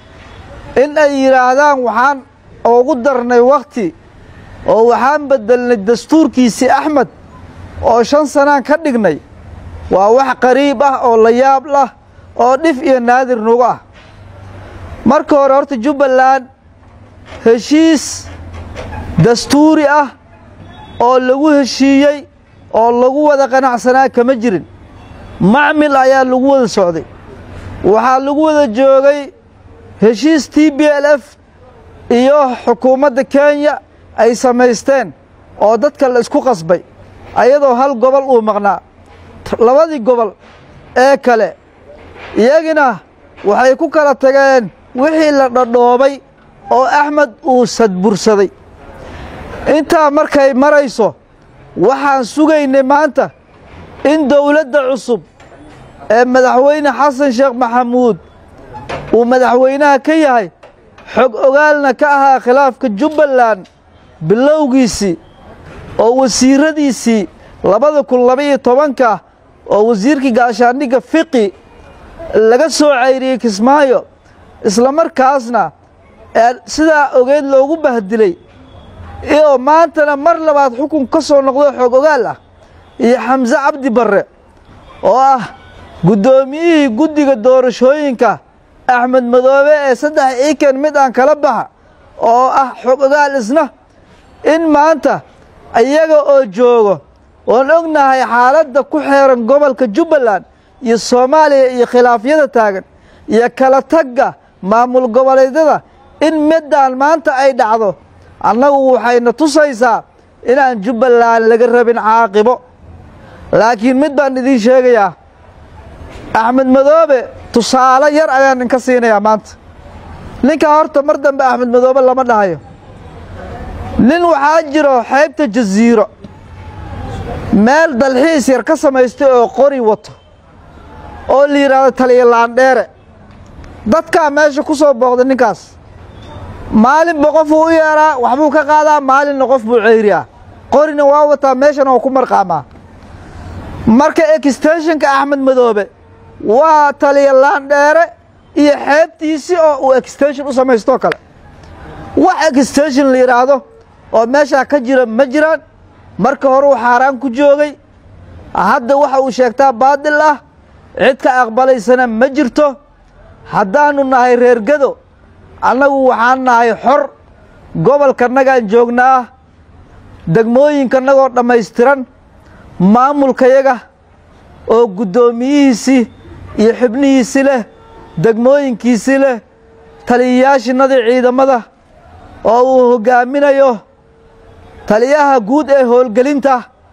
in ay yidhaahdaan waxaan ugu darnay wakhti oo waxaan beddelnay dastuurkiisii axmed oo shan sanaan ka dhignay waa wax qariib ah oo la yaab lah oo dhif iyo naadir nugu ah marka hore horta jubbaland heshiis dastuuri ah oo lagu heshiiyey oo lagu wada qanacsanaa kama jirin macmil ayaa lagu wada socday waxaa lagu wada joogay heshiis t b l f iyo xukuumadda kenya ay samaysteen oo dadka la isku qasbay ayadoo hal gobol uu maqnaa labadii gobol ee kale iyagina waxay ku kala tageen wixii la dhadhoobay oo axmed uu sadbursaday intaa markay marayso waxaan sugaynay maanta in dowladda cusub ee madaxweyne xasan sheekh maxamuud uu madaxweynaha ka yahay xog ogaalna ka ahaa khilaafka jubbaland bilowgiisii oo wasiiradiisii labada kun labaiyo tobanka oo wasiirkii gaashaandhigga fiqi laga soo cayriyey kismaayo isla markaasna ee sidaa ogeed loogu bahdilay oo maantana mar labaad xukun ka soo noqdo xoog ogaal ah iyo xamse cabdi barre oo ah guddoomiyihii guddiga doorashooyinka axmed madoobe ee saddex iiken mid aan kala baxa oo ah xog ogaal isna in maanta iyaga oo joogo oon ognahay xaaladda ku xeeran gobolka jubbaland iyo soomaaliya iyo khilaafyada taagan iyo kala tagga maamul goboleedyada in middaan maanta ay dhacdo annagu waxayna tusaysaa inaan jubbaland laga rabin caaqibo laakiin mid baan idiin sheegayaa axmed madoobe tusaale yar ayaan inka siinayaa maanta ninkaa horta mar dambe axmed madoobe lama dhahayo nin waxaa jiro xeybta jasiiro meel dalxiis yar ka samaystay oo qori wato oo la yidhaahdo taliya laandheere dadkaa meesha ku soo booqday ninkaas maalinba qofuu u yeedhaa waxbuu ka qaadaa maalinna qof buu ceyriyaa qorina waa wataa meeshana waa ku marqaamaa marka extenshonka axmed madoobe waa taliya laandheere iyo xeebtiisii oo uu extenshon u samaystoo kale wax extenshon la yidhaahdo oo meeshaa ka jira ma jiraan marka hore uu xaaraan ku joogay hadda waxa uu sheegtaa baadil ah cid ka aqbalaysana ma jirto haddaannu nahay reer gado annagu waxaan nahay xor gobolkannagaan joognaa degmooyinkannagoo dhammaystiran maamulkayaga oo guddoomiyihiisii iyo xubnihiisii leh degmooyinkiisii leh taliyayaashinnadii ciidamada oo uu hoggaaminayo taliyaha guud ee howlgelinta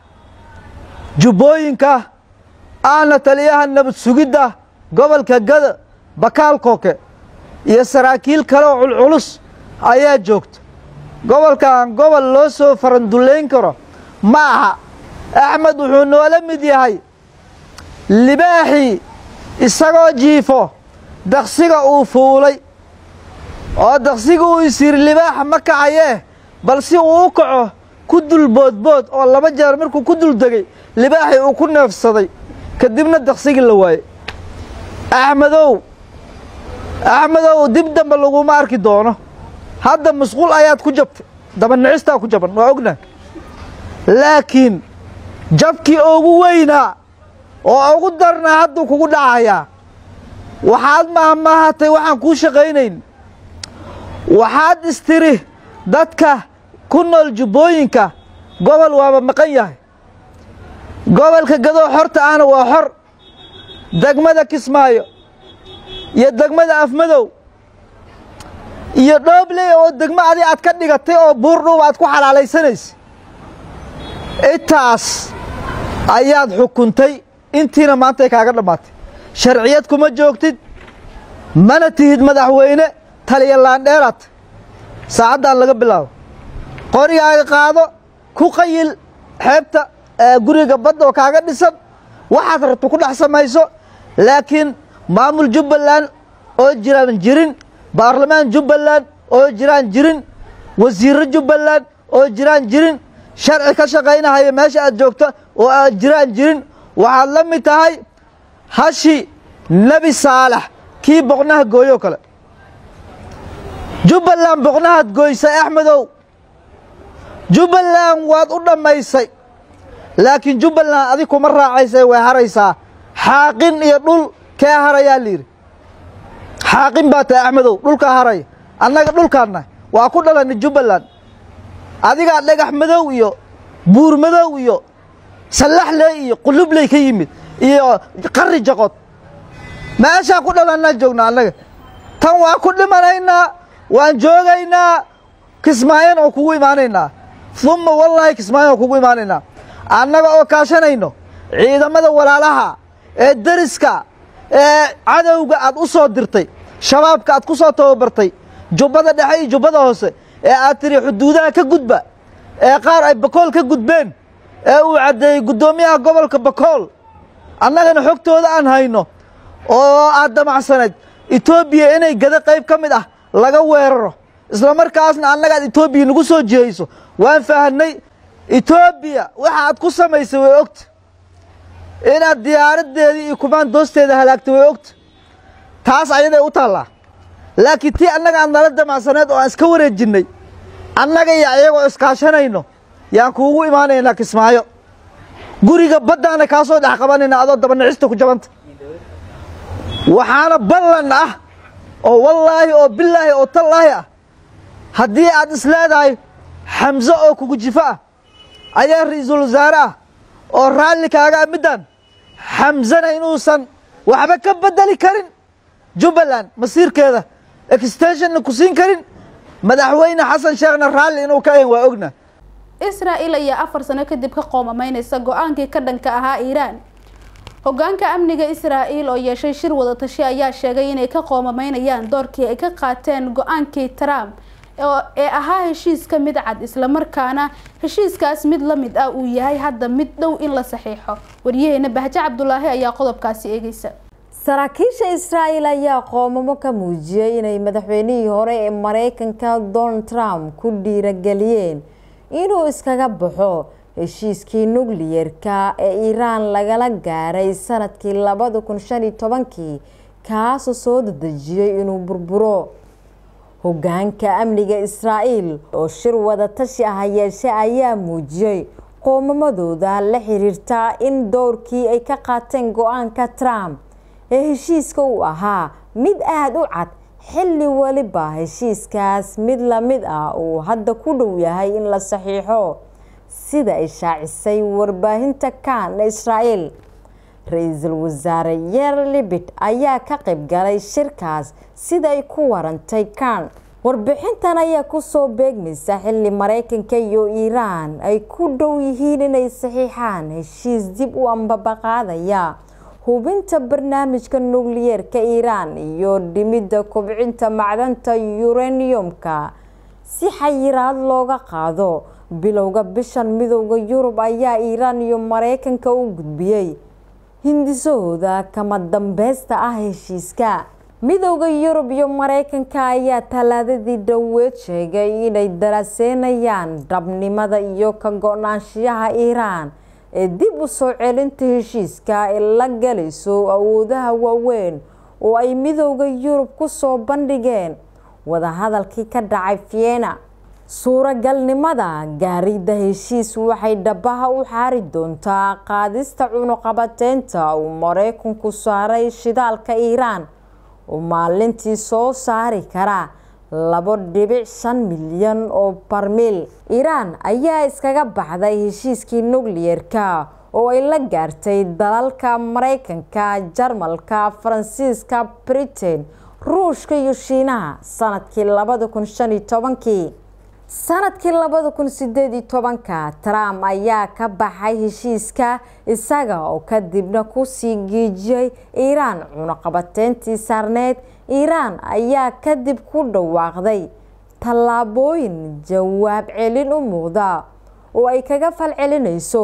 jubbooyinka ahna taliyaha nabad sugidda gobolka gada bakaal kooke iyo saraakiil kale oo culculus ayaa joogta gobolkan gobol loo soo farandullayn karo ma aha axmed wuxuu noola mid yahay libaaxii isagoo jiifo daksiga uu fuulay oo daksiga uu isyiri libaaxa ma kacayee bal si uu u kaco ku dul boodbood oo laba jeer markuu ku dul degay libaaxii uu ku neefsaday kadibna daksigii la waayey axmedow axmedow dib dambe laguma arki doono hadda masquul ayaad ku jabtay dabanicistaa ku jaban waa ognahay laakiin jabkii ugu weynaa oo ugu darnaa hadduu kugu dhacayaa waxaad mahmaahatay waxaan kuu shaqaynayn waxaad istiri dadka ku nool jubbooyinka gobol waaba maqan yahay gobolka gadoo xorta ahna waa xor degmada kismaayo iyo degmada afmadow iyo dhoobley oo degmo adi aad ka dhigatay oo buurdhuub aad ku xalaalaysanaysa intaas ayaad xukuntay intiina maantay kaaga dhammaatay sharciyad kuma joogtid mana tihid madaxweyne taliya laandheeraad saacaddan laga bilaabo qorigaaga qaado ku qayil xeebta guriga badda oo kaaga dhisan waxaad rabto ku dhex samayso laakiin maamul jubbaland oo jiraan jirin baarlamaan jubbaland oo jiraan jirin wasiirro jubbaland oo jiraan jirin sharci ka shaqaynahaya meesha aad joogto oo aad jiraan jirin waxaad la mid tahay hashi nebi saalax kii boqnaha gooyoo kale jubbaland boqnahaad gooysay axmedow jubbaland waad u dhammaysay laakiin jubbaland adig kuma raacaysay way haraysaa xaaqin iyo dhul kee harayaa layidhi xaaqin baa tahay axmedow dhulkaa haraya annaga dhulkaanna waa ku dhalanay jubbaland adigaa dhagax madow iyo buur madow iyo sallaxley iyo qulubley ka yimid iyo qarri jaqod meeshaa ku dhalannaa joognaa annaga tan waa ku dhimanaynaa waan joogaynaa kismaayan oo kugu imaanaynaa umma wallaahi kismaayan oo kugu imaanaynaa annaga oo kaashanayno ciidamada walaalaha ee deriska ee cadowga aad u soo dirtay shabaabka aad ku soo tababartay jubbada dhexe iyo jubbada hoose ee aad tiri xuduudaha ka gudba ee qaar ay bakool ka gudbeen ee uu caddeeyey guddoomiyaha gobolka bakool annagana xogtooda aan hayno oo aad damacsanayd etoobiya inay gada qayb ka mid ah laga weeraro isla markaasna annaga aad etoobiya nagu soo jihayso waan fahanay etoobiya waxa aad ku samaysay way ogta inaad diyaaradeedii iyo kumaandoosteeda halaagtay way ogta taas ayaday u taallaa laakiin tii annaga aad nala damacsaneed oo aan iska wareejinnay annaga iyo ayagoo iskaashanayno yaan kuugu imaanaynaa kismaayo guriga baddaana kaa soo dhex qabanayna adoo dabanacista ku jabanta waxaana ballan ah oo wallaahi oo bilaahi oo tallaahi ah haddii aad isleedahay xamse oo kugu jifo ah ayaa ra'iisul wasaare ah oo raalli kaaga ah middan xamsena inuusan waxba ka beddeli karin jubbaland masiirkeeda extensionna ku siin karin madaxweyne xasan sheekhna raalli inuu ka ahin waa ogna israa'il ayaa afar sano kadib ka qoomamaynaysa go-aankii ka dhanka ahaa iiraan hogaanka amniga israa'il oo yeeshay shir wadatashi ayaa sheegay inay ka qoomamaynayaan doorkii ay ka qaateen go-aankii trump ee ahaa heshiiska mid cad islamarkaana heshiiskaas mid la mid ah uu yahay hadda mid dhow in la saxiixo waryaheena bahjo cabdulaahi ayaa qodobkaasi eegeysa saraakiisha israa'il ayaa qoomamo ka muujiyey inay madaxweynihii hore ee mareykanka donald trump ku dhiirageliyeen inuu iskaga baxo heshiiskii nukliyerka ee iiraan lagala gaaray sanadkii labada kun shan iyo tobankii kaasoo soo dadejiyey inuu burburo hogaanka amniga israa'iil oo shir wadatashi ah yeeshe ayaa muujiyey qoomamadooda la xiriirta in dowrkii ay ka qaateen go-aanka trump ee heshiiska uu ahaa mid aada u cad xilli weliba heshiiskaas mid lamid ah uu hadda ku dhow yahay in la saxiixo sida ay shaacisay warbaahinta kan ee israa'iil ra-iisul wasaare yer libit ayaa ka qayb galay shirkaas sida ay ku warantay kan warbixintan ayaa kusoo beegmaysa xilli mareykanka iyo iiraan ay ku dhow yihiin inay saxiixaan heshiis dib u ambabaqaadaya hubinta barnaamijka nukliyeerka iiraan iyo dhimidda kobcinta macdanta yuraniyumka si xayiraad looga qaado bilowga bishan midooda yurub ayaa iiraan iyo mareykanka u gudbiyey hindisahooda kama dambeysta ah heshiiska midooda yurub iyo mareykanka ayaa talaadadii dhoweed sheegay inay daraaseynayaan dhabnimada iyo ka go-naanshiyaha iiraan ee dib u soo celinta heshiiska ay la galayso awoodaha waaweyn oo ay midooda yurub ku soo bandhigeen wadahadalkii ka dhacay vienna suuragalnimada gaaridda heshiis waxay dhabaha u xaari doontaa qaadista cunuqabateynta uu mareykanku saaray shidaalka iiraan oo maalintii soo saari kara labo dhibic shan milyan oo barmiil iiraan ayaa iskaga baxday heshiiskii nukliyerka oo ay la gaartay dalalka mareykanka jarmalka faransiiska britain ruushka iyo shiinaha sanadkii labada kun shan iyo tobankii sanadkii labada kun sideed iyo tobanka trump ayaa ka baxay heshiiska isaga oo kadibna kusii geejiyey iiraan cunuqabateyntii saarneyd iiraan ayaa kadib ku dhawaaqday tallaabooyin jawaab celin u muuqda oo ay kaga falcelinayso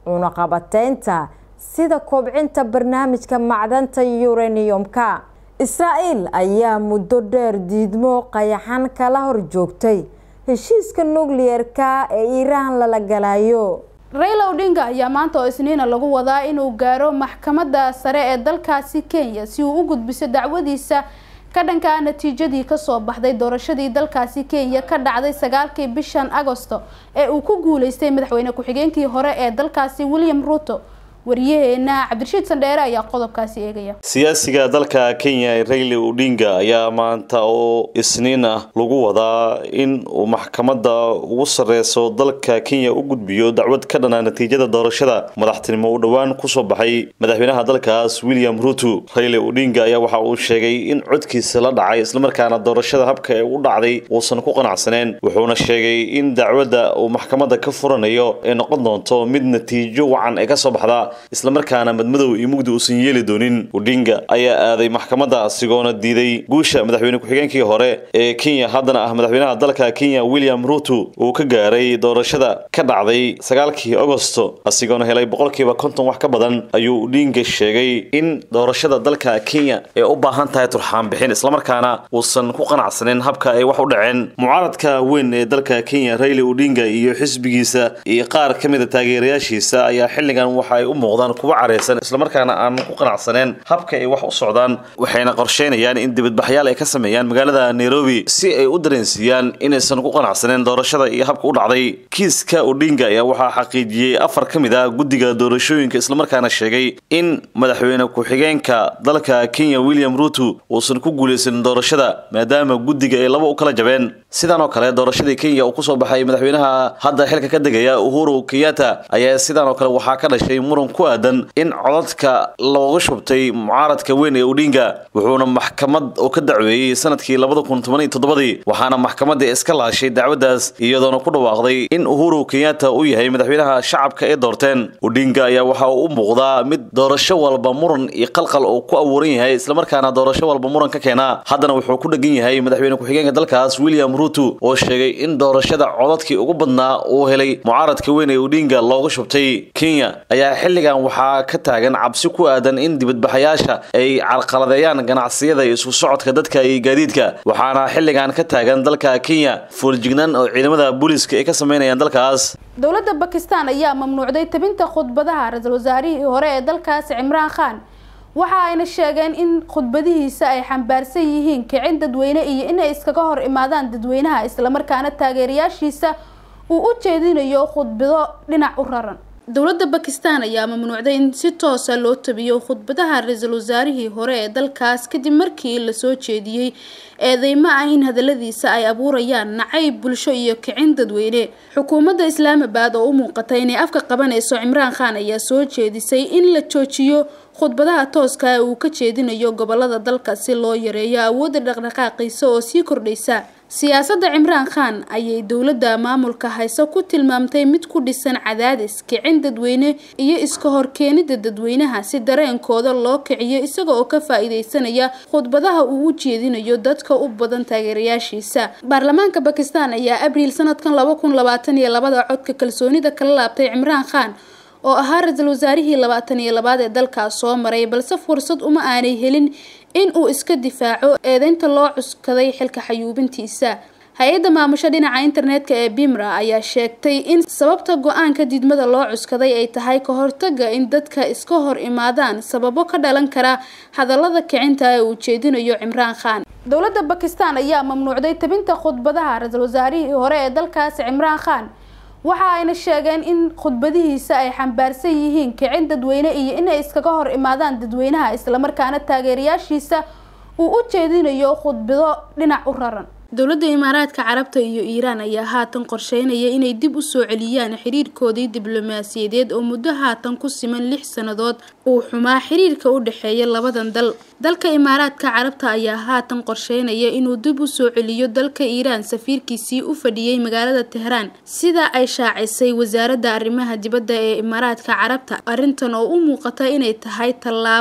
cunaqabateynta sida kobcinta barnaamijka macdanta uraniumka israa'iil ayaa muddo dheer diidmo qayaxan kala horjoogtay heshiiska nukliyeerka ee iiraan lala galayo rayla odinga ayaa maanta oo isniina lagu wadaa inuu gaaro maxkamadda sare ee dalkaasi kenya si uu u gudbiso dacwadiisa ka dhanka natiijadii kasoo baxday doorashadii dalkaasi kenya ka dhacday sagaalkii bishan agosto ee uu ku guuleystay madaxweyne ku-xigeenkii hore ee dalkaasi william ruto wariyaheena cabdirashiid sandheere ayaa qodobkaasi eegaya siyaasiga dalka kenya rayli odinga ayaa maanta oo isniin ah lagu wadaa in uu maxkamadda ugu sareyso dalka kenya u gudbiyo dacwad ka dhana natiijada doorashada madaxtinimo u dhowaan kusoo baxay madaxweynaha dalkaas william ruto rayli odinga ayaa waxa uu sheegay in codkiisa la dhacay islamarkaana doorashada habka ee u dhacday uusan ku qanacsaneen wuxuuna sheegay in dacwadda uu maxkamadda ka furanayo ay noqon doonto mid natiijo wacan ee kasoo baxda islamarkaana madmadow iyo mugdi uusan yeeli doonin odinga ayaa aaday maxkamadda asigoona diiday guusha madaxweyne ku-xigeenkii hore ee kenya haddana ah madaxweynaha dalka kenya william ruto uu ka gaaray doorashada ka dhacday sagaalkii agosto asigoona helay boqolkiiba konton wax ka badan ayuu odinga sheegay in doorashada dalka kenya ay u baahan tahay turxaan bixin islamarkaana uusan ku qanacsanin habka ay wax u dhaceen mucaaradka weyn ee dalka kenya rayli odinga iyo xisbigiisa iyo qaar ka mid a taageerayaashiisa ayaa xilligan waxa ay u muuqdaan kuwa careysan islamarkaana aan ku qanacsaneen habka ay wax u socdaan waxayna qorsheynayaan in dibadbaxyaal ay ka sameeyaan magaalada nairobi si ay u dareensiiyaan inaysan ku qanacsaneen doorashada iyo habka u dhacday kiiska odinga ayaa waxaa xaqiijiyey afar ka mid ah guddiga doorashooyinka islamarkaana sheegay in madaxweyne ku-xigeenka dalka kenya william ruto uusan ku guuleysanin doorashada maadaama guddiga ay laba u kala jabeen sidaan oo kale doorashadii kenya uu kusoo baxay madaxweynaha hadda xilka ka degaya uhuru kenyatta ayaa sidaan oo kale waxaa ka dhashay muran ku aadan in codadka looga shubtay mucaaradka weyn ee odinga wuxuuna maxkamad oo ka dacweeyey sanadkii labada kun toban iyo toddobadii waxaana maxkamadda iska laashay dacwaddaas iyadoona ku dhawaaqday in uhuru kenyatta uu yahay madaxweynaha shacabka ee doorteen odinga ayaa waxa uu u muuqdaa mid doorasho walba muran iyo qalqal oo ku abuuran yahay islamarkaana doorasho walba muran ka keena haddana wuxuu ku dhegan yahay madaxweyne ku-xigeenka dalkaas william ruto oo sheegay in doorashada codadkii ugu badnaa uu helay mucaaradka weyn ee odinga looga shubtay kenya ayaa xilligan waxaa ka taagan cabsi ku aadan in dibadbaxayaasha ay carqaladeeyaan ganacsiyada iyo isku socodka dadka iyo gaadiidka waxaana xilligan ka taagan dalka kenya fooljignaan oo ciidamada booliiska ay ka sameynayaan dalkaas dowladda bakistan ayaa mamnuucday tabinta khudbadaha ra-iisul wasaarihii hore ee dalkaasi cimraan khan waxa ayna sheegeen in khudbadihiisa ay xambaarsan yihiin kicin dadweyne iyo inay iskaga hor imaadaan dadweynaha islamarkaana taageerayaashiisa uu u jeedinayo khudbado dhinac u raran dowladda bakistan ayaa mamnuucday in si toosa loo tabiyo khudbadaha ra-iisul wasaarihii hore ee dalkaas kadib markii lasoo jeediyey eedeymo ah in hadaladiisa ay abuurayaan nacayb bulsho iyo kicin dadweyne xukuumadda islaamabad oo u muuqata inay afka qabanayso cimraan khan ayaa soo jeedisay in la joojiyo khudbadaha tooska ee uu ka jeedinayo gobolada dalka si loo yareeyo awoodda dhaqdhaqaaqiisa oo sii kordhaysa siyaasadda cimraan khan ayay dowladda maamulka hayso ku tilmaamtay mid ku dhisan cadaadis kicin dadweyne iyo iska horkeenida dadweynaha si dareenkooda loo kiciyo isaga oo ka faa-iideysanaya khudbadaha uu u jeedinayo dadka u badan taageerayaashiisa baarlamaanka bakistan ayaa abriil sanadkan laba kun labaatan iyo labada codka kalsoonida kala laabtay cimraan khan oo ahaa ra-iisul wasaarihii labaatan iyo labaad ee dalkaas soo maray balse fursad uma aanay helin in uu iska difaaco eedeynta loo cuskaday xilka xayuubintiisa hay-adda maamusho dhinaca internetka ee bimra ayaa sheegtay in sababta go-aanka didmada loo cuskaday ay tahay ka hortaga in dadka iska hor imaadaan sababo ka dhalan kara hadallada kicinta ee uu jeedinayo cimraan khan dowladda bakistan ayaa mamnuucday tabinta khudbadaha ra-iisul wasaarihii hore ee dalkaasi cimraan khan waxa ayna sheegeen in khudbadihiisa ay xambaarsan yihiin kicin dadweyne iyo inay iskaga hor imaadaan dadweynaha islamarkaana taageerayaashiisa uu u jeedinayo khudbado dhinac u raran dowladda imaaraadka carabta iyo iiraan ayaa haatan qorsheynaya inay dib u soo celiyaan xiriirkoodii diblomaasiyadeed oo muddo haatan ku siman lix sannadood uu xumaa xiriirka u dhexeeya labadan dal dalka imaaraadka carabta ayaa haatan qorsheynaya inuu dib u soo celiyo dalka iiraan safiirkiisii u fadhiyey magaalada tehraan sida ay shaacisay wasaaradda arrimaha dibadda ee imaaraadka carabta arrintan oo u muuqata inay tahay tallaabo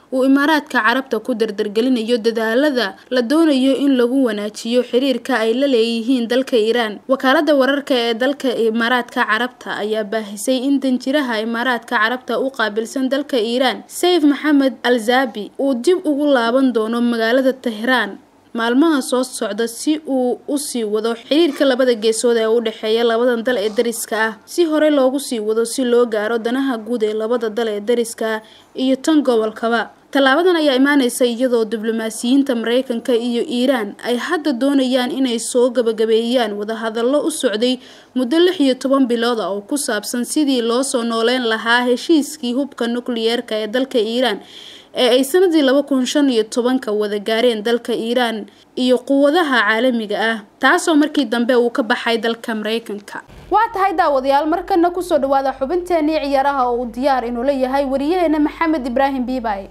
uu imaaraadka carabta ku dardargelinayo dadaalada la doonayo in lagu wanaajiyo xiriirka ay la leeyihiin dalka iiraan wakaalada wararka ee dalka imaaraadka carabta ayaa baahisay in danjiraha imaaraadka carabta u qaabilsan dalka iiraan sayf maxamed alzabi uu dib ugu laaban doono magaalada tehraan maalmaha soo socda si uu usii wado xiriirka labada geesood ee u dhexeeya labadan dal ee dariska ah si horey loogu sii wado si loo gaaro danaha guud ee labada dal ee dariska ah iyo tan gobolkaba tallaabadan ayaa imaaneysa iyadoo diblomaasiyiinta mareykanka iyo iiraan ay hadda doonayaan inay soo gabagabeeyaan wadahadallo u socday muddo lix iyo toban bilood ah oo ku saabsan sidii loo soo nooleyn lahaa heshiiskii hubka nukliyeerka ee dalka iiraan ee ay sanadii laba kun shan iyo tobanka wada gaareen dalka iiraan iyo quwadaha caalamiga ah taasoo markii dambe uu ka baxay dalka mareykanka waa tahay daawadayaal markana kusoo dhawaada xubinteenii ciyaaraha oo uu diyaar inuu leeyahay wariyaheena maxamed ibraahim biibay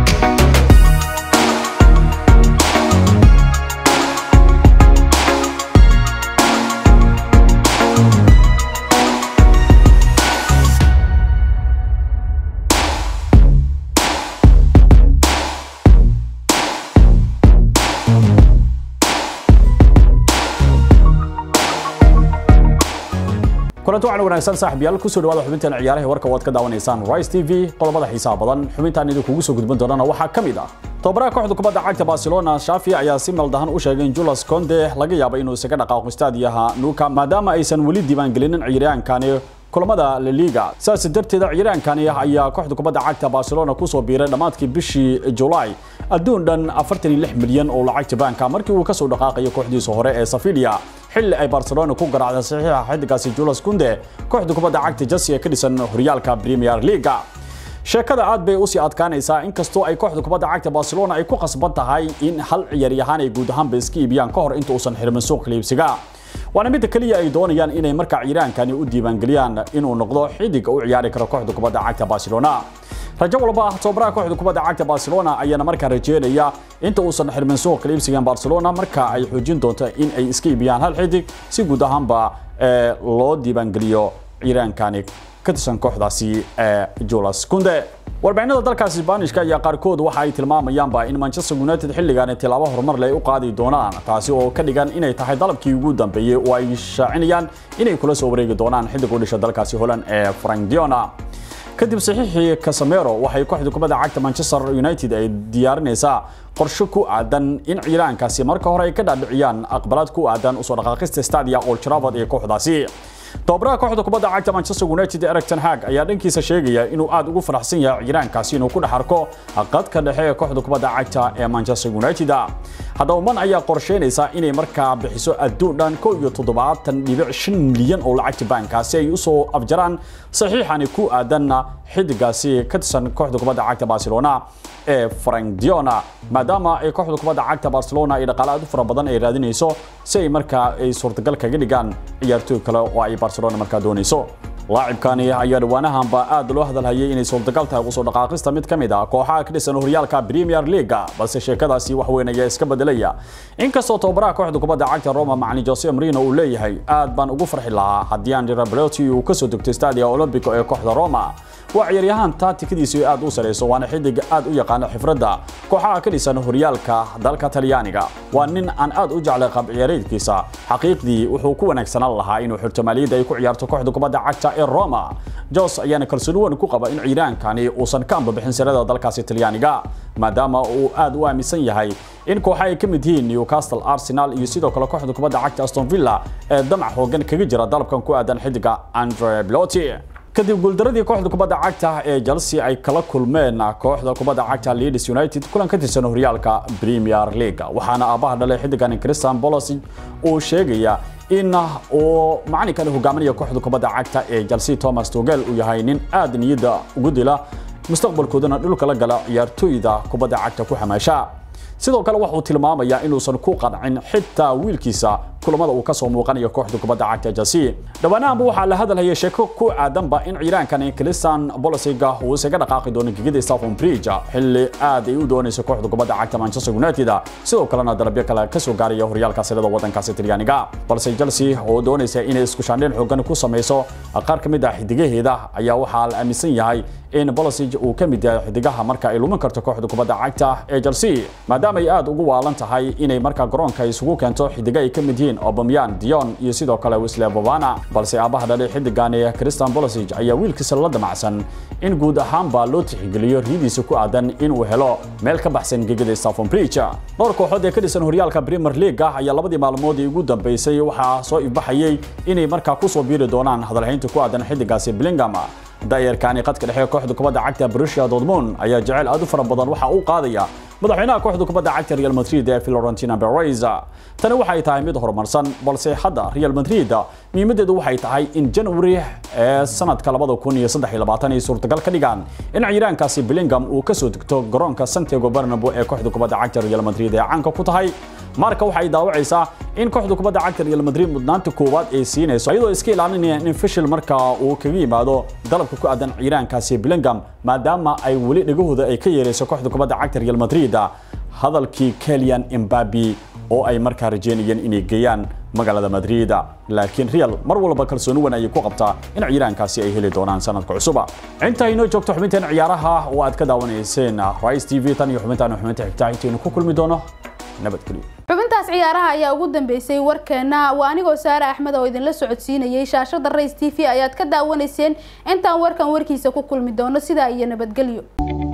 kulanti waxaan wanaagsan saaxiibyaal kusoo dhawaada xubintan ciyaaraha warka waad ka daawanaysaan Rice TV qodobada xiisaha badan xubintan idinku soo gudbin doonana waxaa ka mid ah tababaraha kooxda kubadda cagta Barcelona Xavi ayaa si maldahan u sheegay in Jules Kounde laga yaabo inuu isaga dhaqaaqo istaadiyaha Nuka maadaama aysan weli diiwaan gelinin ciyaaryahankani kulamada La Liga saas darteed ciyaaryahankani ayaa kooxda kubadda cagta Barcelona ku soo biiray dhamaadkii bishii July adduun dhan 46 milyan oo lacagta banka markii uu ka soo dhaqaaqay kooxdiisa hore ee Sevilla xilli ay Barcelona ku garaacday saxiixa xidigaasi Jules Kounde kooxda kubadda cagta Chelsea ee ka dhisan horyaalka Premier League sheekada aad bay u sii adkaanaysaa inkastoo ay kooxda kubadda cagta Barcelona ay ku qasban tahay in hal ciyaaryahan ay guud ahaan iska iibiyaan ka hor inta uusan xirmin suuq iibsiga waana mid kaliya ay doonayaan inay marka ciiraankani u diiwaangeliyaan inuu noqdo xidig u ciyaari karo kooxda kubadda cagta Barcelona rajo walba ah tababaraha kooxda kubadda cagta Barcelona ayaana markaa rajeynaya inta uusan xirmin suuq iibsigan Barcelona marka ay xoojin doonto in ay iska iibiyaan hal xidig si guud ahaanba loo diiwaangeliyo ciiraankani ka tirsan kooxdaasi ee Jules Kounde warbaahinada dalkaasi Isbaanishka ayaa qaarkood waxa ay tilmaamayaanba in Manchester United xilligan tilaabo horumar leh u qaadi doonaan taasi oo ka dhigan inay tahay dalabkii ugu dambeeyay oo ay shaacinayaan inay kula soo wareegi doonaan xiddig u dhashay dalkaasi Holland ee Frank Diona kadib saxiixii Casemiro waxay kooxda kubadda cagta Manchester United ay diyaarinaysaa qorshe ku aadan in ciiraankaasi marka hore ay ka dhaadhiciyaan aqbalaad ku aadan usoo dhaqaaqista stadia Old Trafford ee kooxdaasi tababaraha kooxda kubadda cagta Manchester United Erik ten Hag ayaa dhankiisa sheegaya inuu aad ugu faraxsan yahay ciiraankaasi inuu ku dhex arko qadka dhexe ee kooxda kubadda cagta ee Manchester United haddaba man ayaa qorsheynaysa inay markaa bixiso adduun dhan 1.7 milyan oo lacagta bankaasi ay usoo afjaraan saxiixani ku aadanna xidigaasi ka tirsan kooxda kubadda cagta Barcelona ee Frank Diona maadaama ay kooxda kubadda cagta Barcelona ay dhaqaale aad u fara badan ay raadinayso si ay markaa ay suurtagal kaga dhigaan ciyaartoy kale oo ay Barcelona markaa doonayso laacibkani ayaa dhawaanahanba aad loo hadalhayay inay suurtagal tahay usoo dhaqaaqista mid ka mid ah kooxaha ka dhisan horyaalka Premier League balse sheekadaasi wax weyn ayaa iska bedelaya inkastoo tababaraha kooxda kubadda cagta Roma macallin Jose Mourinho uu leeyahay aad baan ugu farxi lahaa haddii Andrea Belotti uu ka soo degto Stadio Olimpico ee kooxda Roma waa ciyaaryahan taatikadiisu aad u sareyso waana xidig aad u yaqaan xifradda kooxaha ka dhisan horyaalka dalka Talyaaniga waa nin aan aad u jeclay qab ciyaareedkiisa xaqiiqdii wuxuu ku wanaagsanaan lahaa inuu xirto maaliyadda ay ku ciyaarto kooxda kubadda cagta ee Roma Jos ayaana kalsooni weyn ku qaba in ciiraankani uusan ka ambabixin sarada dalkaasi Talyaaniga maadaama uu aad u aaminsan yahay in kooxaha ay ka mid yihiin Newcastle Arsenal iyo sidoo kale kooxda kubadda cagta Aston Villa ee damac hoogan kaga jira dalabkan ku aadan xidiga Andre Belotti kadib guuldaradii kooxda kubadda cagta ee Chelsea ay kala kulmeen kooxda kubadda cagta Leeds United kulan ka tirsan horyaalka Premier League waxaana aabaha dhalay xidigan Christian Pulisic uu sheegaya in uu macallinkan hogaaminaya kooxda kubadda cagta ee Chelsea Thomas Tuchel uu yahay nin aad niyadda ugu dila mustaqbalkoodana dhulka la gala ciyaartoyda kubadda cagta ku xamaasha sidoo kale wuxuu tilmaamayaa inuusan ku qancin xitaa wiilkiisa kulamada uu kasoo muuqanayo kooxda kubadda cagta Chelsea dhawaanaanba waxaa la hadalhayay sheeko ku aadanba in ciiraankani Christian Pulisic uu isaga dhaqaaqi doono gigida Stamford Bridge xilli aad ay u doonayso kooxda kubadda cagta Manchester United sidoo kalena dalabyo kale ka soo gaaraya horyaalka sirada wadankaasi Talyaaniga balse Chelsea oo doonaysa inay isku shaandhayn xooggan ku sameyso qaar ka mid ah xidigaheeda ayaa waxaa la aaminsan yahay in Pulisic uu ka mid yahay xidigaha marka ay lumin karto kooxda kubadda cagta ee Chelsea maadaama ay aad ugu waalan tahay inay marka garoonka isugu keento xidiga ay ka mid yihiin Aubameyang, Dion iyo sidoo kale Wesley Fofana balse aabaha dhalay xidigan ee Christian Pulisic ayaa wiilkiisa la damacsan in guud ahaanba loo tixgeliyo riyadiisa ku aadan inuu helo meel ka baxsan gegada Stamford Bridge dhowr kooxood ee ka dhisan horyaalka Premier League ayaa labadii maalmood ee ugu dambeysay waxaa soo ifbaxayay inay markaa ku soo biiri doonaan hadalhaynta ku aadan xidigaasi Bellingham daayarkaani qadka dhexe kooxda kubadda cagta Borussia Dortmund ayaa jecel aad u fara badan waxa uu qaadaya madaxweynaha kooxda kubadda cagta Real Madrid ee Florentino Perez tani waxay tahay mid horumarsan balse hadda Real Madrid muhiimadeedu waxay tahay in January ee sanadka 2023 ay suurtagal ka dhigaan in ciiraankaasi Bellingham uu ka soo degto garoonka Santiago Bernabeu ee kooxda kubadda cagta Real Madrid ee caanka ku tahay marka waxay daawacaysaa in kooxda kubadda cagta Real Madrid mudnaanta koowaad ay siinayso iyadoo iska ilaalinaya in fishil marka uu kaga yimaado dalabka ku aadan ciiraankaasi Bellingham maadaama ay wali dhagahooda ay ka yeerayso kooxda kubadda cagta Real Madrid hadalkii Kylian Mbappe oo ay markaa rajeynayeen inay geeyaan magaalada Madrid laakiin Real mar walba kalsooni weyn ayay ku qabtaa in ciiraankaasi ay heli doonaan sanadka cusub inta inoo joogto xubintan ciyaaraha oo aad ka daawanayseen Rise TV tan iyo xubintan xubinta xigta intaanu ku kulmi doono nabadgelyo xubintaas ciyaaraha ayaa ugu dambeysay warkeena waa anigoo saare axmed oo idinla socodsiinayay shaashada rays t v ayaad ka daawanayseen intaan warkan warkiisa ku kulmi doono sidaa iyo nabadgelyo